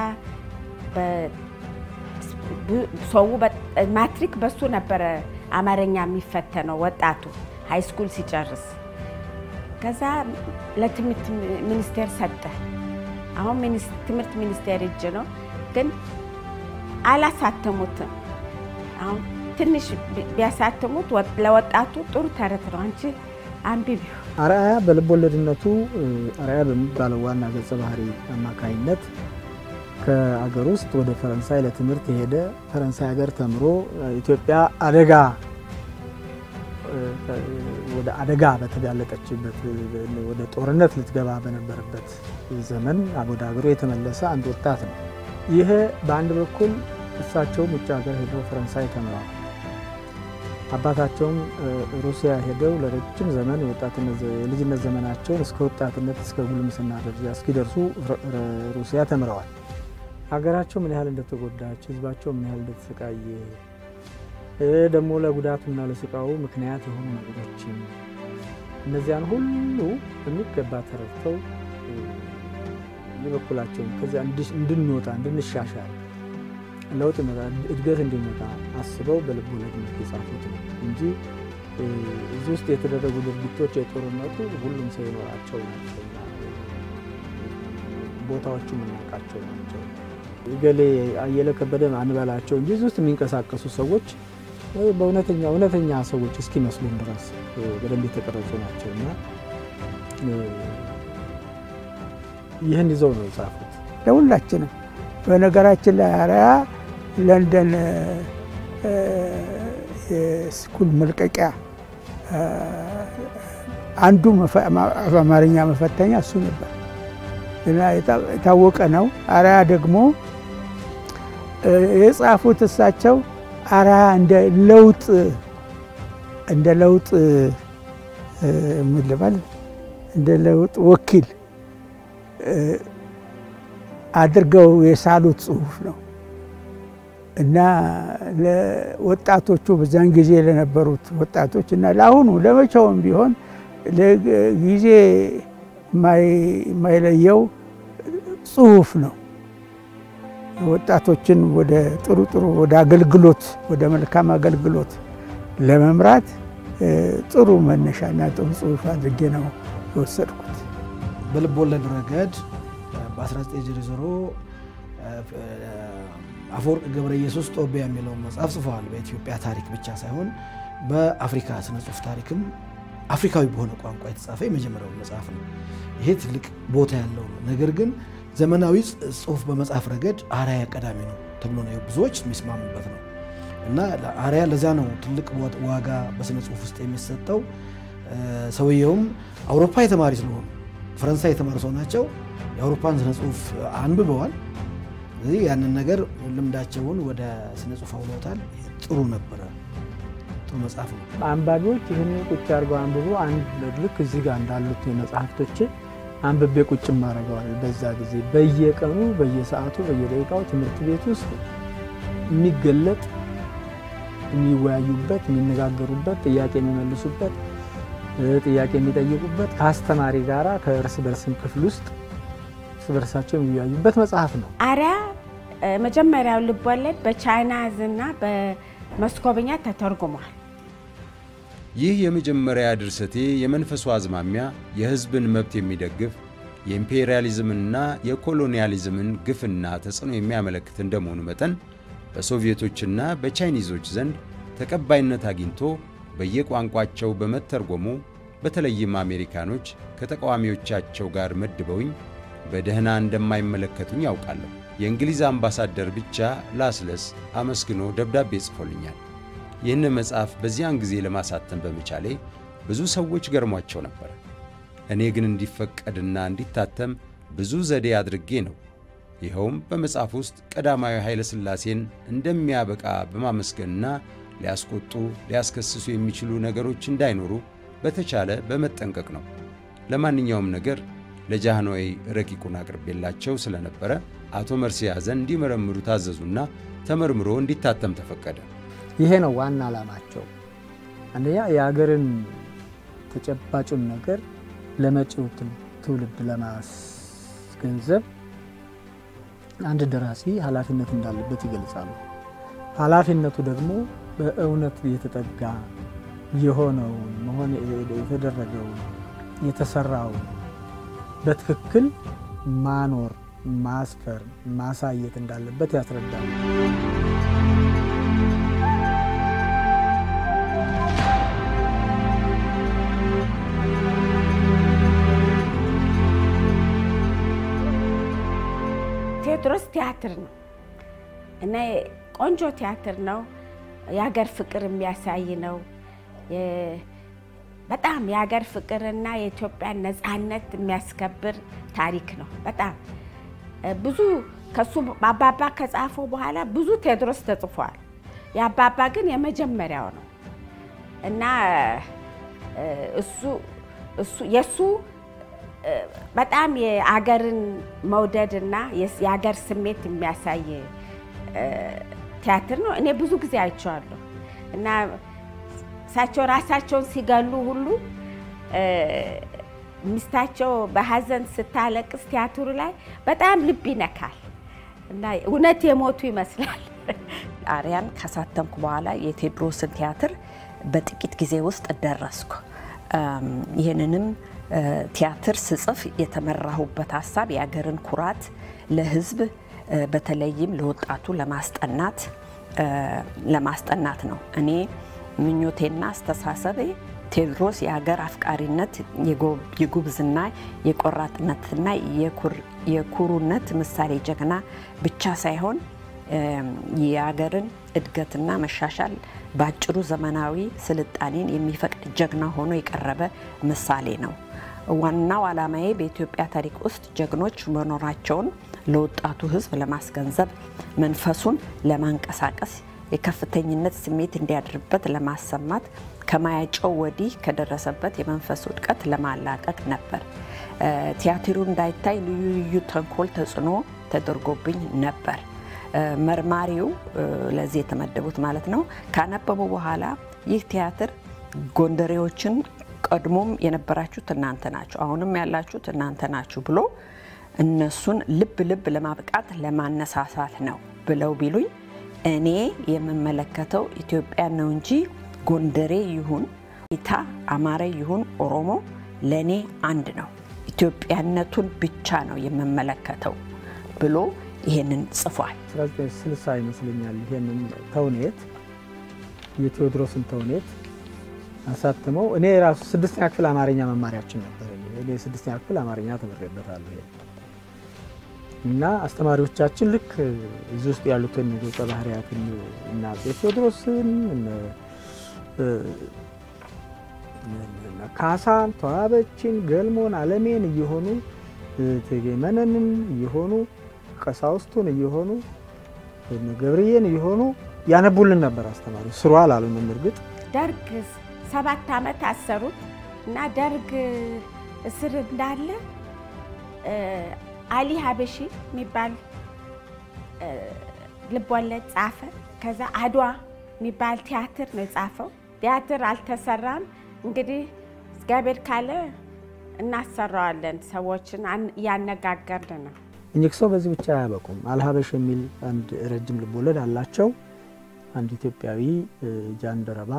ሰው ማትሪክ በሱ ነበረ አማርኛ የሚፈተነው ወጣቱ ሃይ ስኩል ሲጨርስ። ከዛ ለትምህርት ሚኒስቴር ሰጠ። አሁን ትምህርት ሚኒስቴር እጅ ነው፣ ግን አላሳተሙትም። አሁን ትንሽ ቢያሳትሙት ለወጣቱ ጥሩ ተረት ነው። አንቺ አንብቢው። አርአያ በልብ ወለድነቱ አርአያ በሚባለው ዋና ገጸ ባህሪ አማካኝነት ከአገር ውስጥ ወደ ፈረንሳይ ለትምህርት የሄደ ፈረንሳይ ሀገር ተምሮ ኢትዮጵያ አደጋ ወደ አደጋ በተጋለጠችበት ወደ ጦርነት ልትገባ በነበረበት ዘመን ወደ ሀገሩ የተመለሰ አንድ ወጣት ነው። ይህ በአንድ በኩል እሳቸውም ውጭ ሀገር ሄደው ፈረንሳይ ተምረዋል። አባታቸውም ሩሲያ ሄደው ለረጅም ዘመን የልጅነት ዘመናቸውን እስከ ወጣትነት እስከ ጉልምስና ደረጃ እስኪደርሱ ሩሲያ ተምረዋል። ሀገራቸው ምን ያህል እንደተጎዳች፣ ህዝባቸው ምን ያህል እንደተሰቃየ ደግሞ ለጉዳቱና ለስቃው ምክንያት የሆኑ ነገሮችን እነዚያን ሁሉ በሚገባ ተረድተው የበኩላቸውን ከዚያ እንድንወጣ እንድንሻሻል ለውጥ እድገት እንዲመጣ አስበው በልብ ወለድ መልክ የጻፉት ነው እንጂ እዚህ ውስጥ የተደረጉ ድርጊቶች የጦርነቱ ሁሉም ሰው የኖራቸው ናቸው። ቦታዎቹ የምናውቃቸው ናቸው። ገሌ አየለ ከበደ አንበላቸው እንጂ እዚህ ውስጥ የሚንቀሳቀሱ ሰዎች በእውነተኛ እውነተኛ ሰዎች እስኪመስሉን ድረስ በደንብ የተቀረጹ ናቸው እና ይህን ይዘው ነው የጻፉት ለሁላችንም። በነገራችን ላይ አርአያ ለንደን የስኩል መልቀቂያ አንዱ አማርኛ መፈተኛ እሱ ነበር እና የታወቀ ነው። አርአያ ደግሞ የጻፉት እሳቸው አርአያ እንደ ለውጥ እንደ ለውጥ ምን ልበል እንደ ለውጥ ወኪል አድርገው የሳሉት ጽሁፍ ነው እና ለወጣቶቹ በዛን ጊዜ ለነበሩት ወጣቶች እና ለአሁኑ ለመቼውም ቢሆን ጊዜ የማይለየው ጽሁፍ ነው። ወጣቶችን ወደ ጥሩ ጥሩ ወደ አገልግሎት ወደ መልካም አገልግሎት ለመምራት ጥሩ መነሻና ጥሩ ጽሁፍ አድርጌ ነው የወሰድኩት። በልብ ወለድ ረገድ በ1900 አፈወርቅ ገብረ ኢየሱስ ጦቢያ የሚለውን መጽሐፍ ጽፈዋል። በኢትዮጵያ ታሪክ ብቻ ሳይሆን በአፍሪካ ስነ ጽሁፍ ታሪክም አፍሪካዊ በሆነ ቋንቋ የተጻፈ የመጀመሪያው መጽሐፍ ነው። ይሄ ትልቅ ቦታ ያለው ነው። ነገር ግን ዘመናዊ ጽሁፍ በመጽሐፍ ረገድ አርአያ ቀዳሚ ነው ተብሎ ነው ብዙዎች የሚስማሙበት ነው እና አርአያ ለዚያ ነው ትልቅ ዋጋ በስነ ጽሁፍ ውስጥ የሚሰጠው። ሰውየውም አውሮፓ የተማሪ ስለሆኑ ፈረንሳይ የተማሩ ሰው ናቸው። የአውሮፓን ስነ ጽሁፍ አንብበዋል። ስለዚህ ያንን ነገር ልምዳቸውን ወደ ስነ ጽሁፍ አውለውታል። ጥሩ ነበረ። ጥሩ መጽሐፍ ነው። አንባቢዎች ይህን ቁጭ አድርገው አንብቦ አንድ ልክ እዚህ ጋር እንዳሉት መጽሐፍቶች አንብቤ ቁጭ ማድረገዋል። በዛ ጊዜ በየቀኑ በየሰዓቱ በየደቂቃው ትምህርት ቤት ውስጥ የሚገለጥ የሚወያዩበት፣ የሚነጋገሩበት፣ ጥያቄ የሚመልሱበት፣ ጥያቄ የሚጠይቁበት ከአስተማሪ ጋራ ከእርስ በርስም ክፍል ውስጥ እርስ በርሳቸው የሚወያዩበት መጽሐፍ ነው። አርአያ መጀመሪያው ልቦለድ በቻይናዝና በመስኮብኛ ተተርጉሟል። ይህ የመጀመሪያ ድርሰቴ የመንፈሱ አዝማሚያ የሕዝብን መብት የሚደግፍ የኢምፔሪያሊዝምንና የኮሎኒያሊዝምን ግፍና ተጽዕኖ የሚያመለክት እንደመሆኑ መጠን በሶቪየቶችና በቻይኒዞች ዘንድ ተቀባይነት አግኝቶ በየቋንቋቸው በመተርጎሙ በተለይም አሜሪካኖች ከተቃዋሚዎቻቸው ጋር መድበውኝ በደህና እንደማይመለከቱኝ ያውቃለሁ። የእንግሊዝ አምባሳደር ብቻ ላስለስ አመስግኖ ደብዳቤ ጽፎልኛል። ይህን መጽሐፍ በዚያን ጊዜ ለማሳተም በመቻሌ ብዙ ሰዎች ገርሟቸው ነበር። እኔ ግን እንዲፈቀድና እንዲታተም ብዙ ዘዴ አድርጌ ነው። ይኸውም በመጽሐፍ ውስጥ ቀዳማዊ ኃይለ ሥላሴን እንደሚያበቃ በማመስገንና ሊያስቆጡ፣ ሊያስከስሱ የሚችሉ ነገሮች እንዳይኖሩ በተቻለ በመጠንቀቅ ነው። ለማንኛውም ነገር ለጃህኖይ ረቂቁን አቅርቤላቸው ስለነበረ አቶ መርሲ ያዘን እንዲመረምሩ ታዘዙና ተመርምሮ እንዲታተም ተፈቀደ። ይሄ ነው ዋና ዓላማቸው። አንደኛ የሀገርን ተጨባጩን ነገር ለመጪው ትውልድ ለማስገንዘብ አንድ ደራሲ ኃላፊነት እንዳለበት ይገልጻሉ። ኃላፊነቱ ደግሞ በእውነት የተጠጋ የሆነውን መሆን የተደረገውን የተሰራውን በትክክል ማኖር፣ ማስፈር፣ ማሳየት እንዳለበት ያስረዳሉ። ቴዎድሮስ ቲያትር ነው እና ቆንጆ ቲያትር ነው። የሀገር ፍቅር የሚያሳይ ነው። በጣም የሀገር ፍቅርና የኢትዮጵያን ነፃነት የሚያስከብር ታሪክ ነው። በጣም ብዙ ከሱ አባባ ከጻፈው በኋላ ብዙ ቴዎድሮስ ተጽፏል። የአባባ ግን የመጀመሪያው ነው እና እሱ እሱ የእሱ በጣም የአገርን መውደድ እና የሀገር ስሜት የሚያሳይ ቲያትር ነው። እኔ ብዙ ጊዜ አይቼዋለሁ እና እሳቸው ራሳቸውን ሲገሉ ሁሉ ሚስታቸው በሀዘን ስታለቅስ ቲያትሩ ላይ በጣም ልብ ይነካል እና እውነት የሞቱ ይመስላል። አርያን ካሳተምኩ በኋላ የቴዎድሮስን ቲያትር በጥቂት ጊዜ ውስጥ ደረስኩ። ይህንንም ቲያትር ስጽፍ የተመራሁበት ሀሳብ የሀገርን ኩራት ለሕዝብ በተለይም ለወጣቱ ለማስጠናት ለማስጠናት ነው። እኔ ምኞቴና አስተሳሰቤ ቴዎድሮስ የሀገር አፍቃሪነት፣ የጉብዝና፣ የቆራጥነትና የኩሩነት ምሳሌ ጀግና ብቻ ሳይሆን የሀገርን እድገትና መሻሻል በአጭሩ ዘመናዊ ስልጣኔን የሚፈቅድ ጀግና ሆኖ የቀረበ ምሳሌ ነው። ዋናው ዓላማዬ በኢትዮጵያ ታሪክ ውስጥ ጀግኖች መኖራቸውን ለወጣቱ ሕዝብ ለማስገንዘብ፣ መንፈሱን ለማንቀሳቀስ፣ የከፍተኝነት ስሜት እንዲያድርበት ለማሰማት፣ ከማያጨው ወዲህ ከደረሰበት የመንፈስ ውድቀት ለማላቀቅ ነበር። ቲያትሩ እንዳይታይ ልዩ ልዩ ተንኮል ተጽዕኖ ተደርጎብኝ ነበር። መርማሪው ለዚህ የተመደቡት ማለት ነው ካነበቡ በኋላ ይህ ቲያትር ጎንደሬዎችን ቀድሞም የነበራችሁት እናንተ ናችሁ፣ አሁንም ያላችሁት እናንተ ናችሁ ብሎ እነሱን ልብ ልብ ለማብቃት ለማነሳሳት ነው ብለው ቢሉኝ እኔ የምመለከተው ኢትዮጵያን ነው እንጂ ጎንደሬ ይሁን ኢታ አማራ ይሁን ኦሮሞ ለእኔ አንድ ነው፣ ኢትዮጵያነቱን ብቻ ነው የምመለከተው ብሎ ይሄንን ጽፏል። 1960 ይመስለኛል ይሄንን ተውኔት የቴዎድሮስን ተውኔት አሳትመው እኔ ራሱ ስድስተኛ ክፍል አማርኛ መማሪያችን ነበር። እኔ ስድስተኛ ክፍል አማርኛ ተምሬበታለሁ እና አስተማሪዎቻችን ልክ እዚህ ውስጥ ያሉትን ገጸ ባህርያትን እና አፄ ቴዎድሮስን ካሳን፣ ተዋበችን፣ ገልሞን፣ አለሜን እየሆኑ እቴጌ መነንን እየሆኑ ቀሳውስቱን እየሆኑ ገብርዬን እየሆኑ ያነቡልን ነበር አስተማሪ። ስሩ አላሉንም እርግጥ ደርግ ሰባት ዓመት አሰሩት እና ደርግ እስር እንዳለ አሊ ሀበሺ የሚባል ልቦለድ ጻፈ። ከዛ አድዋ የሚባል ቲያትር ነው የጻፈው። ቲያትር አልተሰራም። እንግዲህ እግዚአብሔር ካለ እናሰራዋለን። ሰዎችን እያነጋገርን ነው። እኚህ ሰው በዚህ ብቻ አያበቁም። አልሀበሽ የሚል አንድ ረጅም ልቦለድ አላቸው። አንድ ኢትዮጵያዊ ጃንደረባ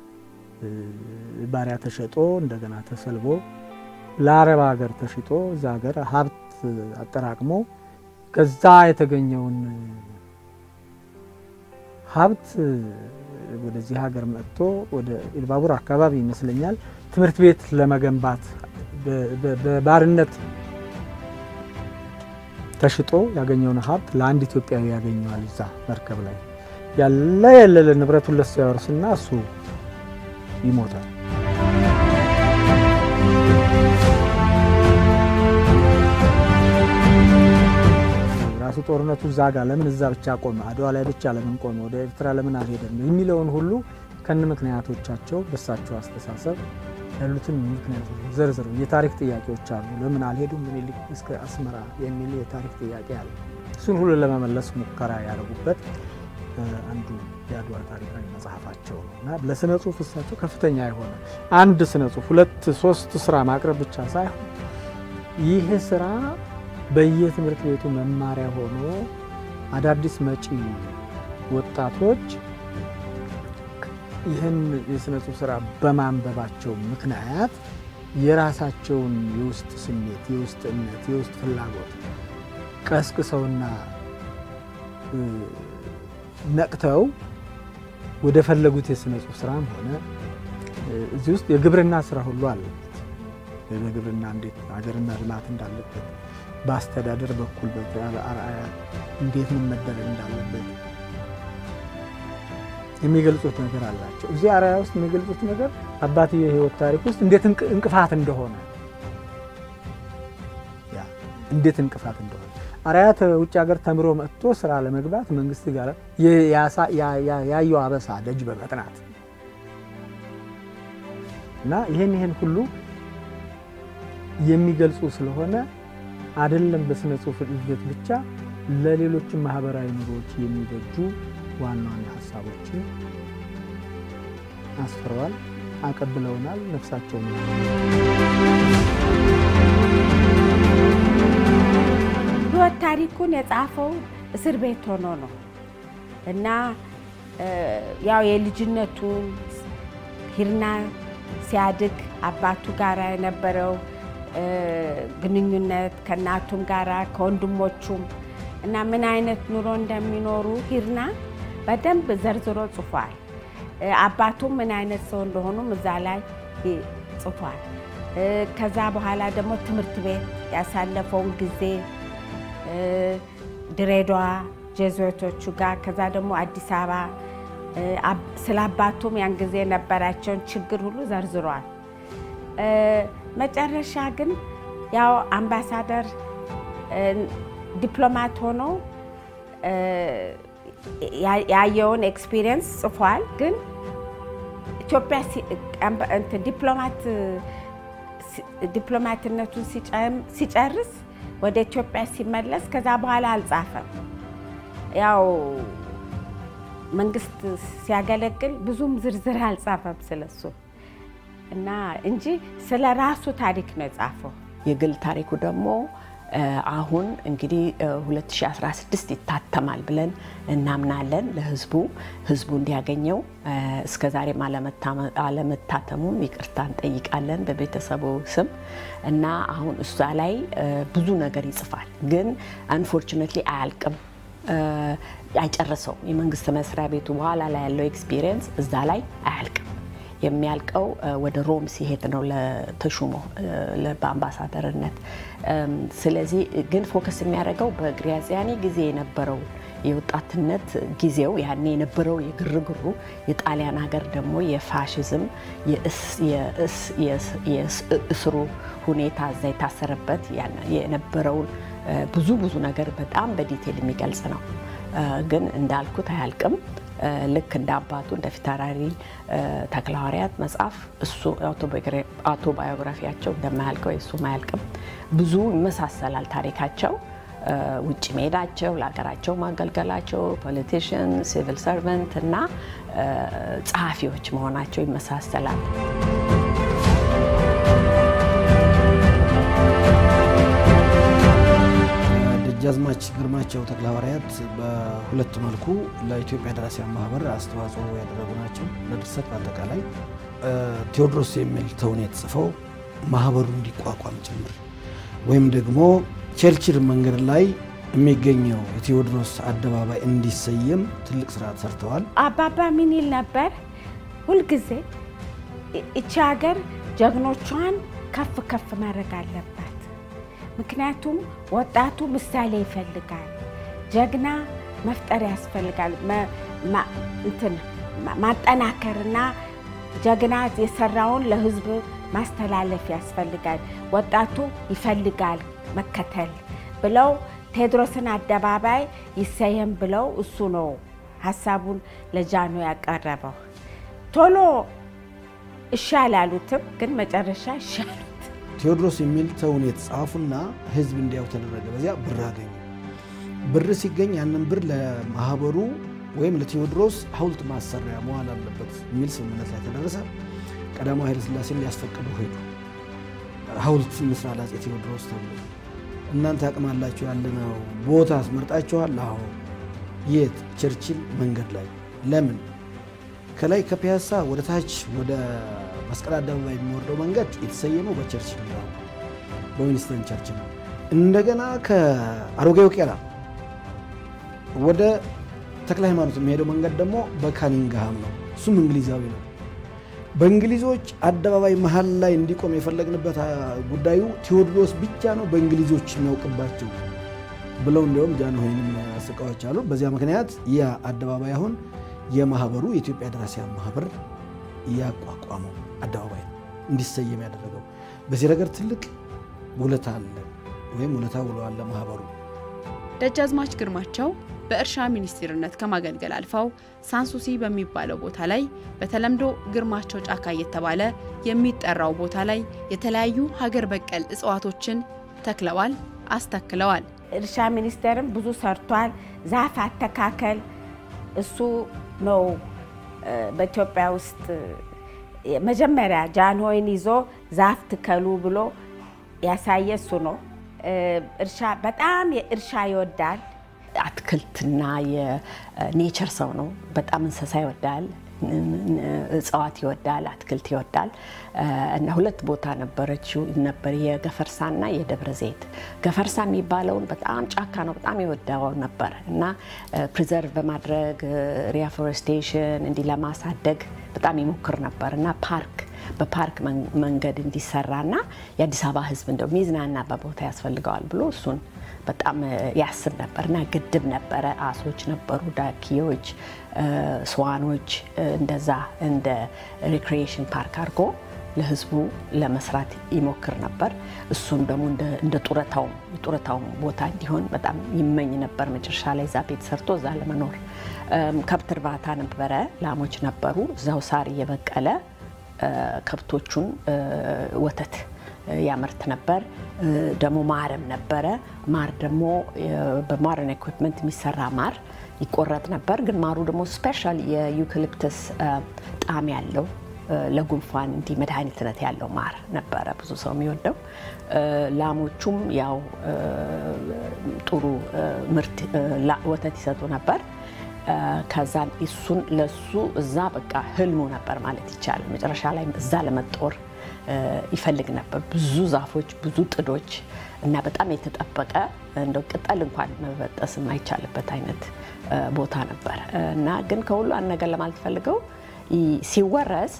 ባሪያ ተሸጦ እንደገና ተሰልቦ ለአረብ ሀገር ተሽጦ እዛ ሀገር ሀብት አጠራቅሞ ከዛ የተገኘውን ሀብት ወደዚህ ሀገር መጥቶ ወደ ኢልባቡር አካባቢ ይመስለኛል ትምህርት ቤት ለመገንባት በባርነት ተሽጦ ያገኘውን ሀብት ለአንድ ኢትዮጵያዊ ያገኘዋል። እዛ መርከብ ላይ ያለ የሌለ ንብረቱን ለሱ ያወርስና እሱ ይሞታል። ራሱ ጦርነቱ እዛ ጋር ለምን እዛ ብቻ ቆመ፣ አድዋ ላይ ብቻ ለምን ቆመ፣ ወደ ኤርትራ ለምን አልሄደም የሚለውን ሁሉ ከነ ምክንያቶቻቸው በሳቸው አስተሳሰብ ያሉትን ምክንያቶች ዘርዝሩ የታሪክ ጥያቄዎች አሉ። ለምን አልሄዱም ምኒልክ እስከ አስመራ የሚል የታሪክ ጥያቄ አለ። እሱን ሁሉ ለመመለስ ሙከራ ያደረጉበት አንዱ የአድዋ ታሪካዊ መጽሐፋቸው ነው እና ለስነ ጽሁፍ እሳቸው ከፍተኛ የሆነ አንድ ስነ ጽሁፍ ሁለት ሶስት ስራ ማቅረብ ብቻ ሳይሆን ይህ ስራ በየትምህርት ቤቱ መማሪያ ሆኖ አዳዲስ መጪ ወጣቶች ይህን የስነ ጽሁፍ ስራ በማንበባቸው ምክንያት የራሳቸውን የውስጥ ስሜት፣ የውስጥ እምነት፣ የውስጥ ፍላጎት ቀስቅሰውና ነቅተው ወደ ፈለጉት የስነ ጽሁፍ ስራም ሆነ እዚህ ውስጥ የግብርና ስራ ሁሉ አለበት። በግብርና እንዴት ሀገርና ልማት እንዳለበት፣ በአስተዳደር በኩል አርአያ እንዴት ምን መደረግ እንዳለበት የሚገልጹት ነገር አላቸው። እዚህ አርአያ ውስጥ የሚገልጹት ነገር አባትዬ የህይወት ታሪክ ውስጥ እንዴት እንቅፋት እንደሆነ እንዴት እንቅፋት እንደሆነ አርአያ ውጭ ሀገር ተምሮ መጥቶ ስራ ለመግባት መንግስት ጋር ያየው አበሳ ደጅ በመጥናት እና ይህን ይህን ሁሉ የሚገልጹ ስለሆነ አይደለም በስነ ጽሁፍ እድገት ብቻ ለሌሎችም ማህበራዊ ኑሮዎች የሚበጁ ዋና ዋና ሀሳቦችን አስፍረዋል፣ አቀብለውናል። ነፍሳቸው ነው። ህይወት ታሪኩን የጻፈው እስር ቤት ሆኖ ነው እና ያው የልጅነቱን ሂርና ሲያድግ አባቱ ጋር የነበረው ግንኙነት ከእናቱም ጋራ ከወንድሞቹም እና ምን አይነት ኑሮ እንደሚኖሩ ሂርና በደንብ ዘርዝሮ ጽፏል። አባቱም ምን አይነት ሰው እንደሆኑም እዛ ላይ ጽፏል። ከዛ በኋላ ደግሞ ትምህርት ቤት ያሳለፈውን ጊዜ ድሬዳዋ ጄዙዌቶቹ ጋር ከዛ ደግሞ አዲስ አበባ ስለ አባቱም ያን ጊዜ የነበራቸውን ችግር ሁሉ ዘርዝሯል። መጨረሻ ግን ያው አምባሳደር ዲፕሎማት ሆኖ ያየውን ኤክስፒሪየንስ ጽፏል። ግን ኢትዮጵያ ዲፕሎማት ዲፕሎማትነቱን ሲጨርስ ወደ ኢትዮጵያ ሲመለስ ከዛ በኋላ አልጻፈም። ያው መንግስት ሲያገለግል ብዙም ዝርዝር አልጻፈም ስለሱ እና እንጂ ስለ ራሱ ታሪክ ነው የጻፈው። የግል ታሪኩ ደግሞ አሁን እንግዲህ 2016 ይታተማል ብለን እናምናለን። ለህዝቡ ህዝቡ እንዲያገኘው እስከ ዛሬም አለመታተሙም ይቅርታ እንጠይቃለን በቤተሰቡ ስም እና አሁን እሷ ላይ ብዙ ነገር ይጽፋል፣ ግን አንፎርቹኔትሊ አያልቅም አይጨርሰው የመንግስት መስሪያ ቤቱ በኋላ ላይ ያለው ኤክስፒሪየንስ እዛ ላይ አያልቅም። የሚያልቀው ወደ ሮም ሲሄድ ነው ለተሹሞ በአምባሳደርነት። ስለዚህ ግን ፎከስ የሚያደርገው በግራዚያኒ ጊዜ የነበረው የወጣትነት ጊዜው ያኔ የነበረው የግርግሩ የጣሊያን ሀገር ደግሞ የፋሽዝም የእስሩ ሁኔታ እዛ የታሰረበት የነበረውን ብዙ ብዙ ነገር በጣም በዲቴል የሚገልጽ ነው። ግን እንዳልኩት አያልቅም። ልክ እንደ አባቱ እንደ ፊታውራሪ ተክለሐዋርያት መጽሐፍ እሱ አውቶባዮግራፊያቸው እንደማያልቀው የእሱም አያልቅም። ብዙ ይመሳሰላል ታሪካቸው። ውጭ መሄዳቸው፣ ለሀገራቸው ማገልገላቸው፣ ፖለቲሽን፣ ሲቪል ሰርቨንት እና ጸሐፊዎች መሆናቸው ይመሳሰላል። ደጃዝማች ግርማቸው ተክለሐዋርያት በሁለት መልኩ ለኢትዮጵያ ደራሲያን ማህበር አስተዋጽኦ ያደረጉ ናቸው። ለድርሰት በአጠቃላይ ቴዎድሮስ የሚል ተውኔት ጽፈው ማህበሩ እንዲቋቋም ጭምር ወይም ደግሞ ቸርችል መንገድ ላይ የሚገኘው የቴዎድሮስ አደባባይ እንዲሰየም ትልቅ ስራ ሰርተዋል። አባባ ምን ይል ነበር? ሁልጊዜ እቺ ሀገር ጀግኖቿን ከፍ ከፍ ማድረግ አለባት። ምክንያቱም ወጣቱ ምሳሌ ይፈልጋል። ጀግና መፍጠር ያስፈልጋል። እንትን ማጠናከርና ጀግና የሰራውን ለህዝብ ማስተላለፍ ያስፈልጋል። ወጣቱ ይፈልጋል መከተል ብለው ቴዎድሮስን አደባባይ ይሰየም ብለው እሱ ነው ሀሳቡን ለጃኖ ያቀረበው። ቶሎ እሺ አላሉትም፣ ግን መጨረሻ እሺ አሉት። ቴዎድሮስ የሚል ተውኔት ጻፉና ህዝብ እንዲያው ተደረገ። በዚያ ብር አገኙ። ብር ሲገኝ ያንን ብር ለማህበሩ ወይም ለቴዎድሮስ ሐውልት ማሰሪያ መዋል አለበት የሚል ስምምነት ላይ ተደረሰ። ቀዳማዊ ኃይለ ሥላሴን ሊያስፈቅዱ ሄዱ። ሐውልት እንስራ ለአፄ ቴዎድሮስ ተብሎ እናንተ አቅማላችሁ ያለነው ቦታ አስመርጣችኋል? አዎ። የት? ቸርችል መንገድ ላይ። ለምን? ከላይ ከፒያሳ ወደ ታች ወደ መስቀል አደባባይ የሚወርደው መንገድ የተሰየመው በቸርችል ነው፣ በዊንስተን ቸርችል ነው። እንደገና ከአሮጌው ቄራ ወደ ተክለ ሃይማኖት የሚሄደው መንገድ ደግሞ በካኒንግሃም ነው። እሱም እንግሊዛዊ ነው። በእንግሊዞች አደባባይ መሀል ላይ እንዲቆም የፈለግንበት ጉዳዩ ቴዎድሮስ ብቻ ነው በእንግሊዞች የሚያውቅባቸው ብለው እንዲያውም ጃንሆይንም አስቃዎች አሉ። በዚያ ምክንያት ያ አደባባይ አሁን የማህበሩ የኢትዮጵያ ደራሲያን ማህበር ያቋቋመው አደባባይ ነው እንዲሰየም ያደረገው። በዚህ ረገድ ትልቅ ውለታ አለ ወይም ውለታ ውለዋል ለማህበሩ። ደጃዝማች ግርማቸው በእርሻ ሚኒስቴርነት ከማገልገል አልፈው ሳንሱሲ በሚባለው ቦታ ላይ በተለምዶ ግርማቸው ጫካ እየተባለ የሚጠራው ቦታ ላይ የተለያዩ ሀገር በቀል እጽዋቶችን ተክለዋል፣ አስተክለዋል። እርሻ ሚኒስቴርም ብዙ ሰርቷል። ዛፍ አተካከል እሱ ነው በኢትዮጵያ ውስጥ መጀመሪያ ጃንሆይን ይዞ ዛፍ ትከሉ ብሎ ያሳየ እሱ ነው። እርሻ በጣም እርሻ ይወዳል። አትክልትና የኔቸር ሰው ነው። በጣም እንስሳ ይወዳል፣ እጽዋት ይወዳል፣ አትክልት ይወዳል እና ሁለት ቦታ ነበረችው ነበር የገፈርሳና የደብረ ዘይት። ገፈርሳ የሚባለውን በጣም ጫካ ነው፣ በጣም ይወዳው ነበር እና ፕሪዘርቭ በማድረግ ሪአፎሬስቴሽን እንዲህ ለማሳደግ በጣም ይሞክር ነበር እና ፓርክ በፓርክ መንገድ እንዲሰራና የአዲስ አበባ ሕዝብ እንደው ሚዝናናበት ቦታ ያስፈልገዋል ብሎ እሱን በጣም ያስብ ነበር እና ግድብ ነበረ፣ አሶች ነበሩ፣ ዳኪዎች፣ ስዋኖች እንደዛ እንደ ሪክሪኤሽን ፓርክ አድርጎ ለህዝቡ ለመስራት ይሞክር ነበር። እሱም ደግሞ እንደ ጡረታው የጡረታው ቦታ እንዲሆን በጣም ይመኝ ነበር። መጨረሻ ላይ እዛ ቤት ሰርቶ እዛ ለመኖር ከብት እርባታ ነበረ፣ ላሞች ነበሩ። እዛው ሳር እየበቀለ ከብቶቹን ወተት ያመርት ነበር። ደግሞ ማርም ነበረ። ማር ደግሞ በሞደርን ኢኩዊፕመንት የሚሰራ ማር ይቆረጥ ነበር። ግን ማሩ ደግሞ ስፔሻል የዩካሊፕተስ ጣዕም ያለው ለጉንፋን እንዲህ መድኃኒትነት ያለው ማር ነበረ ብዙ ሰው የሚወደው። ላሞቹም ያው ጥሩ ምርት ወተት ይሰጡ ነበር። ከዛ እሱን ለሱ እዛ በቃ ህልሙ ነበር ማለት ይቻላል። መጨረሻ ላይ እዛ ለመጦር ይፈልግ ነበር። ብዙ ዛፎች፣ ብዙ ጥዶች እና በጣም የተጠበቀ እንደው ቅጠል እንኳን መበጠስ የማይቻልበት አይነት ቦታ ነበር እና ግን ከሁሉ አንድ ነገር ለማለት ፈልገው ሲወረስ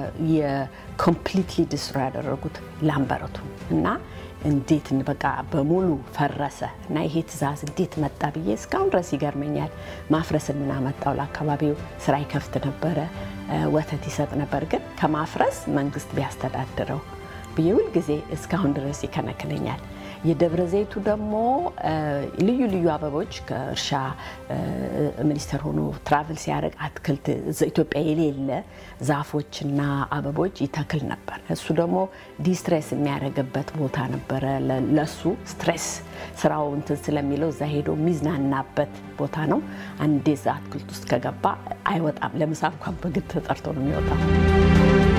የኮምፕሊትሊ ዲስትሮ ያደረጉት ላምበረቱን እና እንዴት በቃ በሙሉ ፈረሰ እና ይሄ ትዕዛዝ እንዴት መጣ ብዬ እስካሁን ድረስ ይገርመኛል። ማፍረስን ምን አመጣው? ለአካባቢው ስራ ይከፍት ነበረ፣ ወተት ይሰጥ ነበር። ግን ከማፍረስ መንግስት ቢያስተዳድረው ብዬ ሁልጊዜ እስካሁን ድረስ ይከነክነኛል። የደብረ ዘይቱ ደግሞ ልዩ ልዩ አበቦች ከእርሻ ሚኒስቴር ሆኖ ትራቭል ሲያደርግ አትክልት ኢትዮጵያ የሌለ ዛፎችና አበቦች ይተክል ነበር። እሱ ደግሞ ዲስትሬስ የሚያደርግበት ቦታ ነበረ። ለሱ ስትሬስ ስራው እንትን ስለሚለው እዛ ሄዶ የሚዝናናበት ቦታ ነው። አንዴ እዛ አትክልት ውስጥ ከገባ አይወጣም። ለምሳ እንኳን በግድ ተጠርቶ ነው የሚወጣው።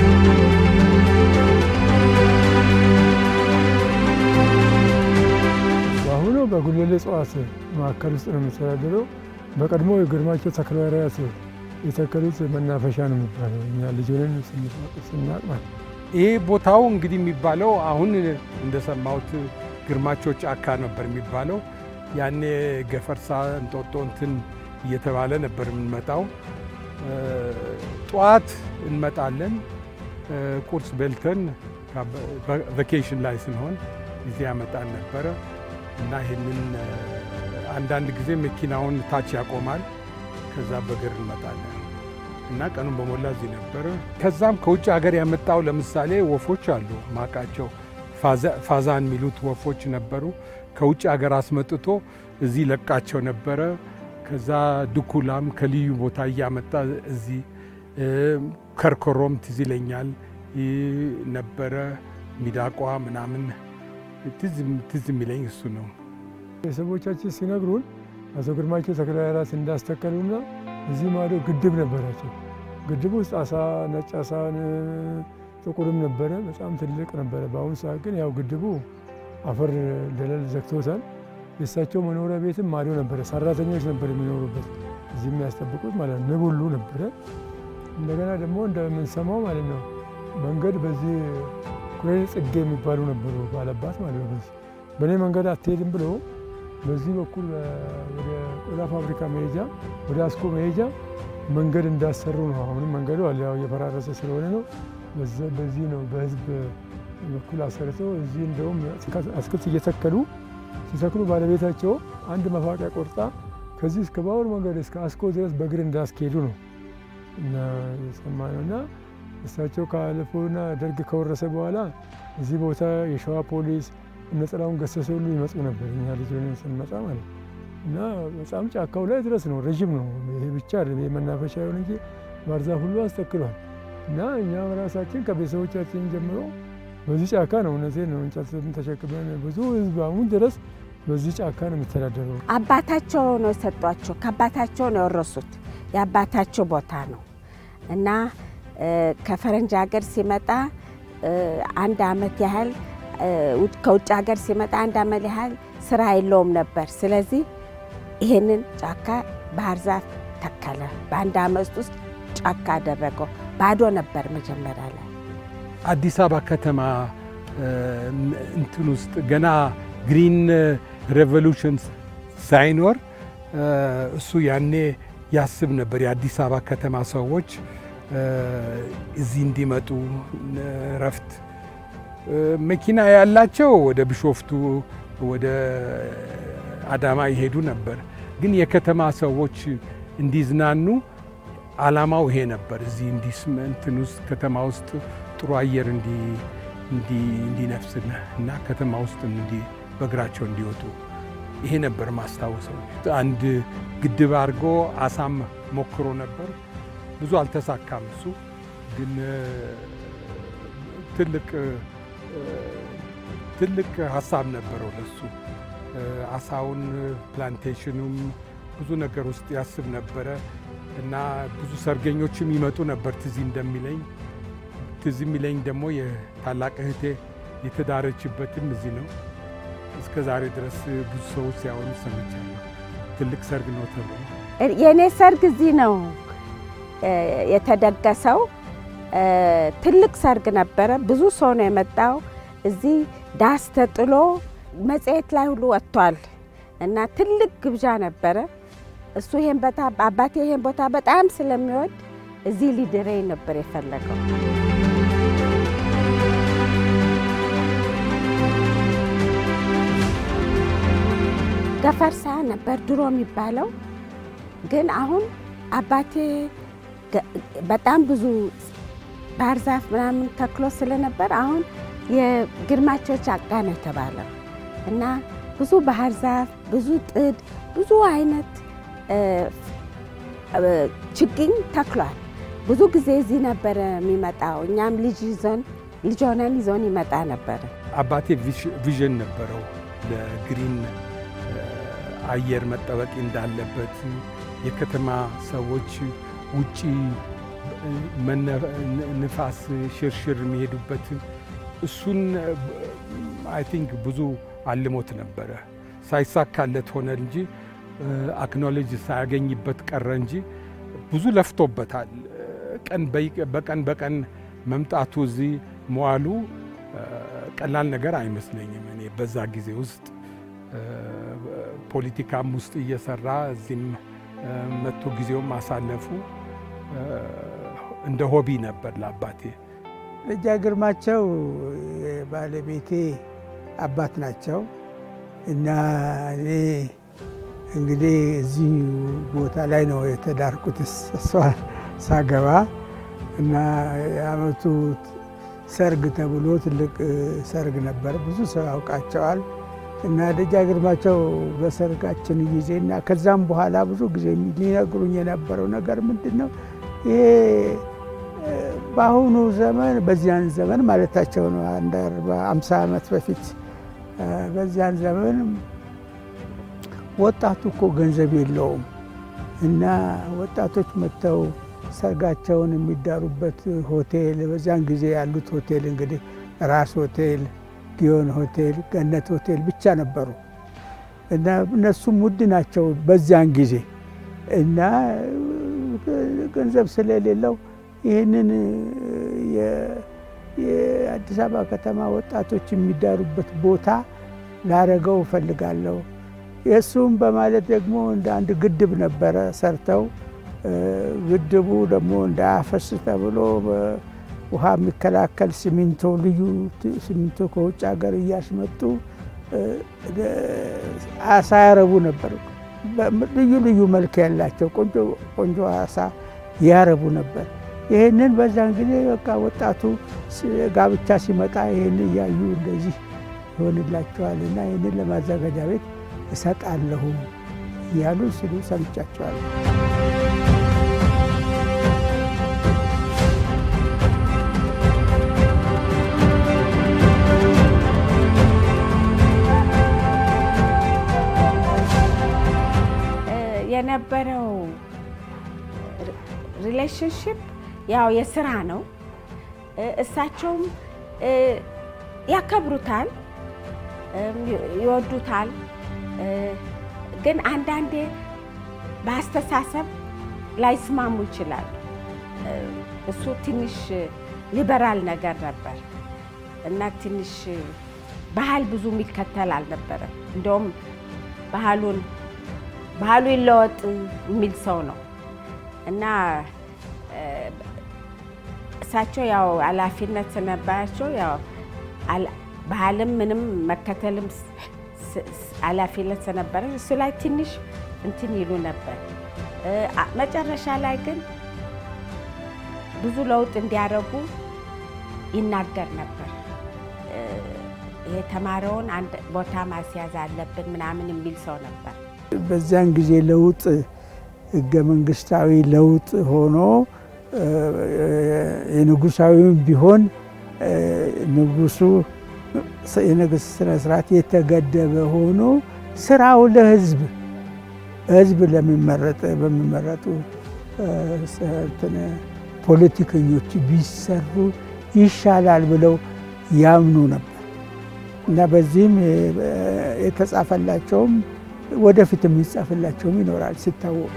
በአሁኑ በጉለሌ እጽዋት መካከል ውስጥ ነው የሚተዳደረው። በቀድሞ የግርማቸው ተክለሐዋርያት የተከሉት መናፈሻ ነው የሚባለው እኛ ልጅ ሆነን ስናቅ ማለት ይሄ ቦታው እንግዲህ የሚባለው አሁን እንደሰማሁት ግርማቸው ጫካ ነበር የሚባለው። ያኔ ገፈርሳ እንጦጦ እንትን እየተባለ ነበር የምንመጣው። ጠዋት እንመጣለን። ቁርስ በልተን ቫኬሽን ላይ ስንሆን ጊዜ ያመጣን ነበረ እና ይህንን አንዳንድ ጊዜ መኪናውን ታች ያቆማል። ከዛ በእግር እንመጣለን እና ቀኑን በሞላ እዚህ ነበረ። ከዛም ከውጭ ሀገር ያመጣው ለምሳሌ ወፎች አሉ ማቃቸው ፋዛን የሚሉት ወፎች ነበሩ። ከውጭ ሀገር አስመጥቶ እዚህ ለቃቸው ነበረ። ከዛ ድኩላም ከልዩ ቦታ እያመጣ እዚህ ከርኮሮም ትዝ ይለኛል ነበረ። ሚዳቋ ምናምን ትዝ የሚለኝ እሱ ነው። ቤተሰቦቻችን ሲነግሩን አቶ ግርማቸው ተክለሃይማኖት እንዳስተከሉና እዚህ ማዶ ግድብ ነበራቸው። ግድብ ውስጥ አሳ፣ ነጭ አሳን ጥቁርም ነበረ። በጣም ትልቅ ነበረ። በአሁኑ ሰዓት ግን ያው ግድቡ አፈር ደለል ዘግቶታል። የእሳቸው መኖሪያ ቤትም ማዶ ነበረ። ሰራተኞች ነበር የሚኖሩበት እዚህ የሚያስጠብቁት ማለት ነው። ንብ ሁሉ ነበረ። እንደገና ደግሞ እንደምንሰማው ማለት ነው መንገድ በዚህ ኩሬን ጽጌ የሚባሉ ነበሩ ባለባት ማለት ነው። በዚህ በእኔ መንገድ አትሄድም ብሎ በዚህ በኩል ወደ ቆዳ ፋብሪካ መሄጃ ወደ አስኮ መሄጃ መንገድ እንዳሰሩ ነው። አሁንም መንገዱ አለ፣ ያው እየፈራረሰ ስለሆነ ነው። በዚህ ነው በህዝብ በኩል አሰርተው እዚህ እንደውም አትክልት እየተከሉ ሲተክሉ ባለቤታቸው አንድ መፋቂያ ቆርጣ ከዚህ እስከ ባቡር መንገድ እስከ አስኮ ድረስ በእግር እንዳስኬዱ ነው እና የሰማነው እና እሳቸው ካለፉና ደርግ ከወረሰ በኋላ እዚህ ቦታ የሸዋ ፖሊስ እነ ጥላሁን ገሰሰ ሁሉ ይመጡ ነበር። እኛ ልጅ ሆነን ስንመጣ ማለት እና በጣም ጫካው ላይ ድረስ ነው። ረዥም ነው። ይሄ ብቻ መናፈሻ ይሆን እንጂ ባህር ዛፍ ሁሉ አስተክሏል። እና እኛ ራሳችን ከቤተሰቦቻችን ጀምሮ በዚህ ጫካ ነው። እውነቴን ነው። እንጨት ተሸክመን ብዙ ህዝብ አሁን ድረስ በዚህ ጫካ ነው የሚተዳደረው። አባታቸው ነው የሰጧቸው። ከአባታቸው ነው የወረሱት። የአባታቸው ቦታ ነው እና ከፈረንጅ ሀገር ሲመጣ አንድ አመት ያህል ከውጭ ሀገር ሲመጣ አንድ አመት ያህል ስራ የለውም ነበር። ስለዚህ ይሄንን ጫካ ባህር ዛፍ ተከለ። በአንድ አመት ውስጥ ጫካ አደረገው። ባዶ ነበር መጀመሪያ ላይ። አዲስ አበባ ከተማ እንትን ውስጥ ገና ግሪን ሬቮሉሽን ሳይኖር እሱ ያኔ ያስብ ነበር የአዲስ አበባ ከተማ ሰዎች እዚህ እንዲመጡ ረፍት መኪና ያላቸው ወደ ቢሾፍቱ ወደ አዳማ ይሄዱ ነበር። ግን የከተማ ሰዎች እንዲዝናኑ አላማው ይሄ ነበር። እዚህ እንትን ውስጥ ከተማ ውስጥ ጥሩ አየር እንዲነፍስ እና ከተማ ውስጥ በእግራቸው እንዲወጡ ይሄ ነበር ማስታወሰው። አንድ ግድብ አድርጎ አሳም ሞክሮ ነበር። ብዙ አልተሳካም። እሱ ግን ትልቅ ትልቅ ሀሳብ ነበረው ለሱ። አሳውን ፕላንቴሽኑም ብዙ ነገር ውስጥ ያስብ ነበረ እና ብዙ ሰርገኞችም ይመጡ ነበር። ትዝ እንደሚለኝ ትዝ የሚለኝ ደግሞ የታላቅ እህቴ የተዳረችበትም እዚህ ነው። እስከ ዛሬ ድረስ ብዙ ሰዎች ሲያወሩ ሰምቻለሁ። ትልቅ ሰርግ ነው ተብሎ የእኔ ሰርግ እዚህ ነው የተደገሰው። ትልቅ ሰርግ ነበረ። ብዙ ሰው ነው የመጣው። እዚህ ዳስ ተጥሎ መጽሔት ላይ ሁሉ ወጥቷል እና ትልቅ ግብዣ ነበረ። እሱ ይሄን ቦታ አባቴ ይሄን ቦታ በጣም ስለሚወድ እዚህ ሊድረኝ ነበር የፈለገው። ገፈርሳ ነበር ድሮ የሚባለው ግን አሁን አባቴ በጣም ብዙ ባህር ዛፍ ምናምን ተክሎ ስለነበር አሁን የግርማቸው ጫካ ነው የተባለው እና ብዙ ባህር ዛፍ፣ ብዙ ጥድ፣ ብዙ አይነት ችግኝ ተክሏል። ብዙ ጊዜ እዚህ ነበረ የሚመጣው። እኛም ልጅ ይዞን ልጅ ሆነን ይዞን ይመጣ ነበረ። አባቴ ቪዥን ነበረው ለግሪን አየር መጠበቅ እንዳለበት የከተማ ሰዎች ውጪ ንፋስ ሽርሽር የሚሄዱበት እሱን አይ ቲንክ ብዙ አልሞት ነበረ። ሳይሳካለት ሆነ እንጂ አክኖሌጅ ሳያገኝበት ቀረ እንጂ ብዙ ለፍቶበታል። ቀን በቀን በቀን መምጣቱ እዚህ መዋሉ ቀላል ነገር አይመስለኝም። እኔ በዛ ጊዜ ውስጥ ፖለቲካም ውስጥ እየሰራ እዚህም መጥቶ ጊዜውም ማሳለፉ እንደ ሆቢ ነበር ለአባቴ። ደጃ ግርማቸው ባለቤቴ አባት ናቸው እና እኔ እንግዲህ እዚህ ቦታ ላይ ነው የተዳርኩት እሷ ሳገባ እና የዓመቱ ሰርግ ተብሎ ትልቅ ሰርግ ነበር። ብዙ ሰው ያውቃቸዋል። እና ደጃ ግርማቸው በሰርጋችን ጊዜ እና ከዛም በኋላ ብዙ ጊዜ ሊነግሩኝ የነበረው ነገር ምንድን ነው ይሄ በአሁኑ ዘመን በዚያን ዘመን ማለታቸው ነው አንድ አምሳ ዓመት በፊት በዚያን ዘመን ወጣቱ እኮ ገንዘብ የለውም እና ወጣቶች መጥተው ሰርጋቸውን የሚዳሩበት ሆቴል በዚያን ጊዜ ያሉት ሆቴል እንግዲህ ራስ ሆቴል፣ ጊዮን ሆቴል፣ ገነት ሆቴል ብቻ ነበሩ እና እነሱም ውድ ናቸው በዚያን ጊዜ እና ገንዘብ ስለሌለው ይህንን የአዲስ አበባ ከተማ ወጣቶች የሚዳሩበት ቦታ ላረገው እፈልጋለሁ። የእሱም በማለት ደግሞ እንደ አንድ ግድብ ነበረ ሰርተው ግድቡ ደግሞ እንዳያፈስ ተብሎ ውሃ የሚከላከል ሲሚንቶ ልዩ ሲሚንቶ ከውጭ ሀገር እያስመጡ አሳ ያረቡ ነበር። ልዩ ልዩ መልክ ያላቸው ቆንጆ ቆንጆ አሳ ያረቡ ነበር። ይህንን በዛን ጊዜ በቃ ወጣቱ ጋብቻ ሲመጣ ይህን እያዩ እንደዚህ ይሆንላቸዋል እና ይህንን ለማዘጋጃ ቤት እሰጣለሁ እያሉ ሲሉ ሰምቻቸዋለሁ። የነበረው ሪሌሽንሽፕ ያው የስራ ነው። እሳቸውም ያከብሩታል፣ ይወዱታል። ግን አንዳንዴ በአስተሳሰብ ላይስማሙ ይችላሉ። እሱ ትንሽ ሊበራል ነገር ነበር እና ትንሽ ባህል ብዙ የሚከተል አልነበረም። እንደውም ባህሉን ባህሉ ይለወጥ የሚል ሰው ነው እና እሳቸው ያው ኃላፊነት ስለነበራቸው ያው ባህልም ምንም መከተልም ኃላፊነት ስለነበረ እሱ ላይ ትንሽ እንትን ይሉ ነበር። መጨረሻ ላይ ግን ብዙ ለውጥ እንዲያደርጉ ይናገር ነበር። የተማረውን አንድ ቦታ ማስያዝ አለብን ምናምን የሚል ሰው ነበር። በዚያን ጊዜ ለውጥ ህገ መንግስታዊ ለውጥ ሆኖ የንጉሳዊም ቢሆን ንጉሱ የንግሥት ስነ ስርዓት የተገደበ ሆኖ ስራው ለህዝብ ህዝብ ለሚመረጥ በሚመረጡ ፖለቲከኞች ቢሰሩ ይሻላል ብለው ያምኑ ነበር እና በዚህም የተጻፈላቸውም ወደፊት የሚጻፍላቸውም ይኖራል ሲታወቅ።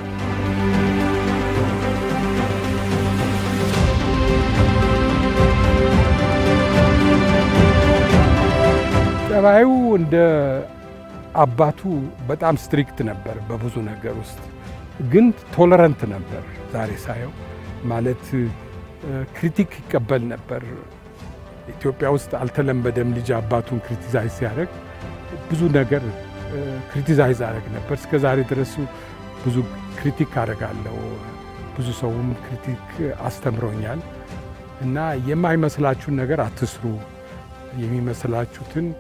ጸባዩ እንደ አባቱ በጣም ስትሪክት ነበር በብዙ ነገር ውስጥ፣ ግን ቶለረንት ነበር። ዛሬ ሳየው ማለት ክሪቲክ ይቀበል ነበር። ኢትዮጵያ ውስጥ አልተለመደም። ልጅ አባቱን ክሪቲዛይዝ ሲያደርግ ብዙ ነገር ክሪቲዛይዝ አደረግ ነበር። እስከ ዛሬ ድረሱ ብዙ ክሪቲክ አደርጋለሁ። ብዙ ሰውም ክሪቲክ አስተምሮኛል እና የማይመስላችሁን ነገር አትስሩ፣ የሚመስላችሁትን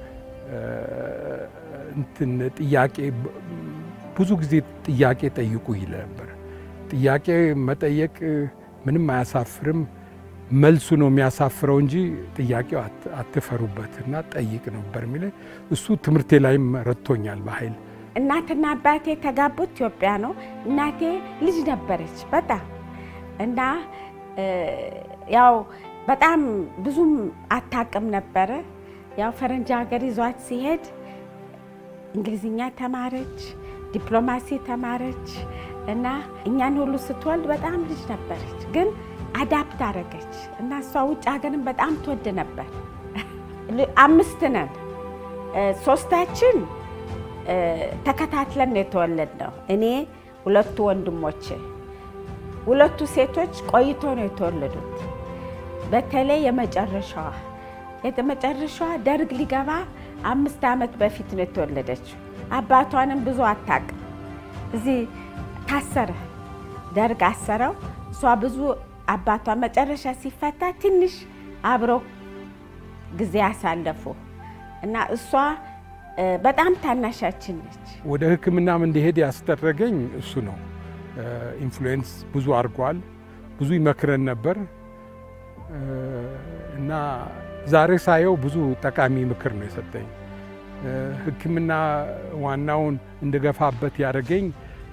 እንትን ጥያቄ ብዙ ጊዜ ጥያቄ ጠይቁ ይል ነበር። ጥያቄ መጠየቅ ምንም አያሳፍርም። መልሱ ነው የሚያሳፍረው እንጂ ጥያቄው አትፈሩበት እና ጠይቅ ነበር የሚለ እሱ ትምህርቴ ላይም ረድቶኛል በኃይል እናትና አባቴ የተጋቡት ኢትዮጵያ ነው። እናቴ ልጅ ነበረች በጣም እና ያው በጣም ብዙም አታቅም ነበረ። ያው ፈረንጅ ሀገር ይዟት ሲሄድ እንግሊዝኛ ተማረች፣ ዲፕሎማሲ ተማረች እና እኛን ሁሉ ስትወልድ በጣም ልጅ ነበረች ግን አዳፕት አደረገች እና እሷ ውጭ ሀገርን በጣም ትወድ ነበር። አምስት ነን። ሶስታችን ተከታትለን ነው የተወለድነው። እኔ ሁለቱ ወንድሞቼ፣ ሁለቱ ሴቶች ቆይቶ ነው የተወለዱት። በተለይ የመጨረሻዋ የመጨረሻዋ ደርግ ሊገባ አምስት ዓመት በፊት ነው የተወለደችው። አባቷንም ብዙ አታውቅም። እዚህ ታሰረ፣ ደርግ አሰረው። እሷ ብዙ አባቷ መጨረሻ ሲፈታ ትንሽ አብረው ጊዜ ያሳለፉ እና እሷ በጣም ታናሻችን ነች። ወደ ሕክምናም እንዲሄድ ያስደረገኝ እሱ ነው። ኢንፍሉዌንስ ብዙ አድርጓል። ብዙ ይመክረን ነበር እና ዛሬ ሳየው ብዙ ጠቃሚ ምክር ነው የሰጠኝ። ሕክምና ዋናውን እንድገፋበት ያደረገኝ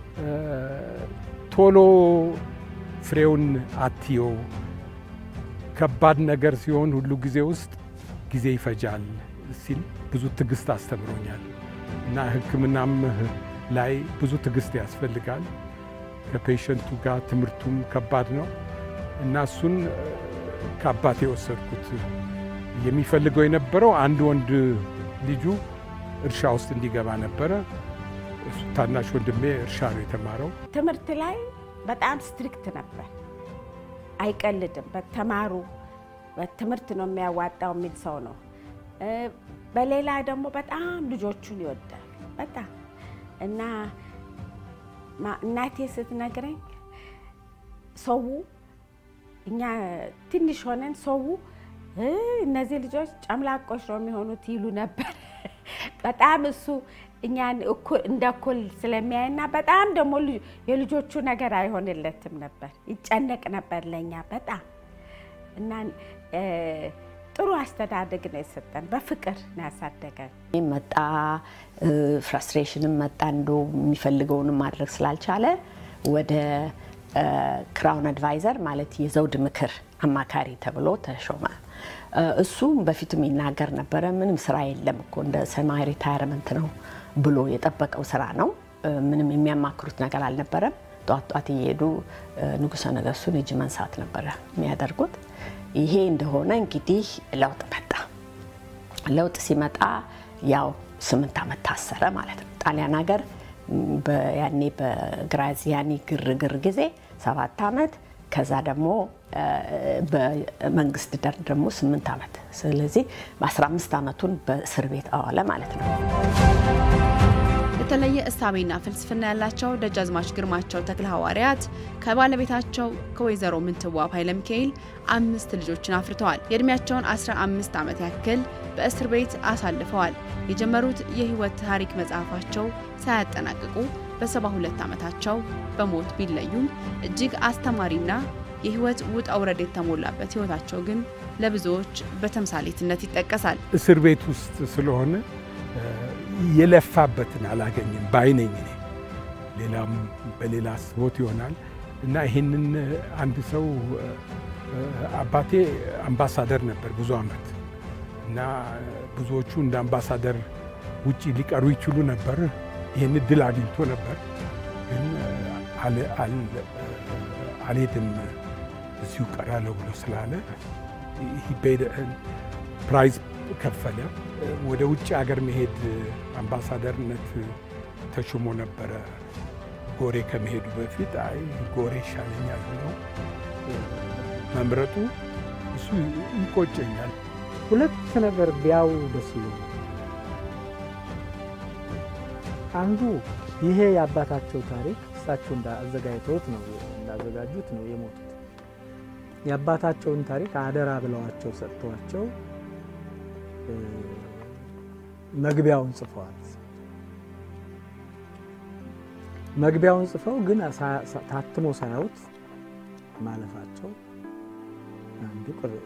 ቶሎ ፍሬውን አትየው፣ ከባድ ነገር ሲሆን ሁሉ ጊዜ ውስጥ ጊዜ ይፈጃል ሲል ብዙ ትዕግስት አስተምሮኛል እና ሕክምናም ላይ ብዙ ትዕግስት ያስፈልጋል። ከፔሸንቱ ጋር ትምህርቱም ከባድ ነው እና እሱን ከአባቴ የወሰድኩት የሚፈልገው የነበረው አንድ ወንድ ልጁ እርሻ ውስጥ እንዲገባ ነበረ። እሱ ታናሽ ወንድሜ እርሻ ነው የተማረው። ትምህርት ላይ በጣም ስትሪክት ነበር። አይቀልድም። በተማሩ በትምህርት ነው የሚያዋጣው የሚል ሰው ነው። በሌላ ደግሞ በጣም ልጆቹን ይወዳል በጣም እና እናቴ ስትነግረኝ ሰው እኛ ትንሽ ሆነን ሰው እነዚህ ልጆች ጨምላቆች ነው የሚሆኑት ይሉ ነበር። በጣም እሱ እኛን እንደ እኩል ስለሚያይና በጣም ደግሞ የልጆቹ ነገር አይሆንለትም ነበር። ይጨነቅ ነበር ለእኛ በጣም እና ጥሩ አስተዳደግ ነው የሰጠን። በፍቅር ነው ያሳደገን። መጣ ፍራስትሬሽንም መጣ እንዶ የሚፈልገውንም ማድረግ ስላልቻለ ወደ ክራውን አድቫይዘር ማለት የዘውድ ምክር አማካሪ ተብሎ ተሾመ። እሱም በፊቱም ይናገር ነበረ። ምንም ስራ የለም እኮ እንደ ሰማይ ሪታይርመንት ነው ብሎ የጠበቀው ስራ ነው። ምንም የሚያማክሩት ነገር አልነበረም። ጧት ጧት እየሄዱ ንጉሠ ነገሥቱን እጅ መንሳት ነበረ የሚያደርጉት። ይሄ እንደሆነ እንግዲህ ለውጥ መጣ። ለውጥ ሲመጣ ያው ስምንት ዓመት ታሰረ ማለት ነው። ጣሊያን ሀገር ያኔ በግራዚያኒ ግርግር ጊዜ ሰባት ዓመት ከዛ ደግሞ በመንግስት ደር ደግሞ ስምንት ዓመት ስለዚህ በ15 ዓመቱን በእስር ቤት አዋለ ማለት ነው። የተለየ እሳቤና ፍልስፍና ያላቸው ደጃዝማች ግርማቸው ተክለ ሐዋርያት ከባለቤታቸው ከወይዘሮ ምንትዋብ ኃይለ ሚካኤል አምስት ልጆችን አፍርተዋል። የእድሜያቸውን 15 ዓመት ያክል በእስር ቤት አሳልፈዋል። የጀመሩት የህይወት ታሪክ መጽሐፋቸው ሳያጠናቅቁ በ72 ዓመታቸው በሞት ቢለዩም እጅግ አስተማሪና የህይወት ውጣ ውረድ የተሞላበት ህይወታቸው ግን ለብዙዎች በተምሳሌትነት ይጠቀሳል። እስር ቤት ውስጥ ስለሆነ የለፋበትን አላገኝም ባይነኝ እኔ ሌላም በሌላ ህይወት ይሆናል እና ይህንን አንድ ሰው አባቴ አምባሳደር ነበር ብዙ ዓመት እና ብዙዎቹ እንደ አምባሳደር ውጭ ሊቀሩ ይችሉ ነበር። ይህን እድል አግኝቶ ነበር፣ ግን አልሄድም እዚሁ ቀራለሁ ብሎ ስላለ ፕራይዝ ከፈለ። ወደ ውጭ ሀገር መሄድ አምባሳደርነት ተሾሞ ነበረ። ጎሬ ከመሄዱ በፊት አይ ጎሬ ይሻለኛል ብሎ መምረጡ እሱ ይቆጨኛል። ሁለት ነገር ቢያው ደስ ይለኛል። አንዱ ይሄ የአባታቸው ታሪክ እሳቸው እንዳዘጋጅተውት ነው እንዳዘጋጁት ነው የሞቱት። የአባታቸውን ታሪክ አደራ ብለዋቸው ሰጥተዋቸው መግቢያውን ጽፈዋል። መግቢያውን ጽፈው ግን ታትሞ ሳያዩት ማለፋቸው አንዱ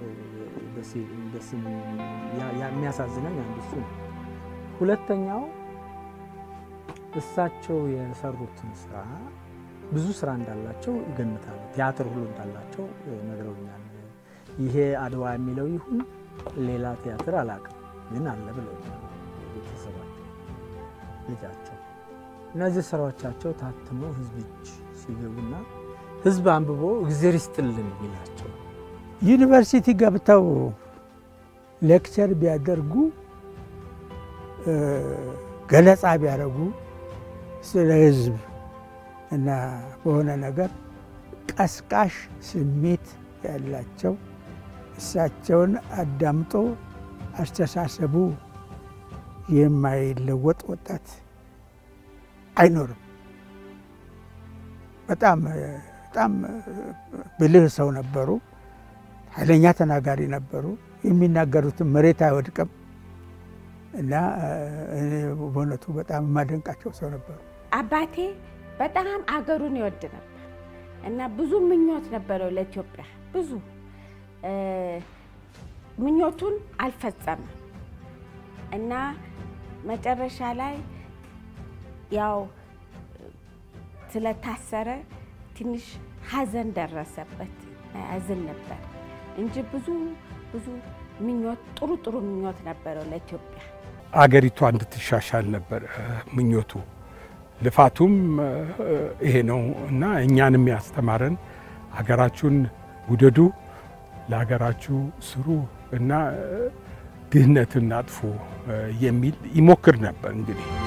የሚያሳዝነኝ አንዱ እሱ ነው። ሁለተኛው እሳቸው የሰሩትን ስራ ብዙ ስራ እንዳላቸው ይገምታሉ። ቲያትር ሁሉ እንዳላቸው ነግረውኛል። ይሄ አድዋ የሚለው ይሁን ሌላ ቲያትር አላውቅም፣ ግን አለ ብለው ቤተሰባቸው ልጃቸው እነዚህ ስራዎቻቸው ታትመው ህዝብ እጅ ሲገቡና ህዝብ አንብቦ እግዜር ይስጥልን ይላቸው ዩኒቨርሲቲ ገብተው ሌክቸር ቢያደርጉ ገለጻ ቢያደርጉ ስለ ህዝብ እና በሆነ ነገር ቀስቃሽ ስሜት ያላቸው እሳቸውን አዳምጦ አስተሳሰቡ የማይለወጥ ወጣት አይኖርም። በጣም በጣም ብልህ ሰው ነበሩ። ኃይለኛ ተናጋሪ ነበሩ። የሚናገሩትን መሬት አይወድቅም እና እኔ በእውነቱ በጣም የማደንቃቸው ሰው ነበሩ። አባቴ በጣም አገሩን ይወድ ነበር እና ብዙ ምኞት ነበረው ለኢትዮጵያ ብዙ ምኞቱን አልፈጸመም እና መጨረሻ ላይ ያው ስለታሰረ ትንሽ ሐዘን ደረሰበት። ያዝን ነበር እንጂ ብዙ ብዙ ምኞት ጥሩ ጥሩ ምኞት ነበረው ለኢትዮጵያ። አገሪቷ እንድትሻሻል ነበር ምኞቱ። ልፋቱም ይሄ ነው እና እኛንም ያስተማረን ሀገራችሁን ውደዱ፣ ለሀገራችሁ ስሩ እና ድህነትን አጥፉ የሚል ይሞክር ነበር እንግዲህ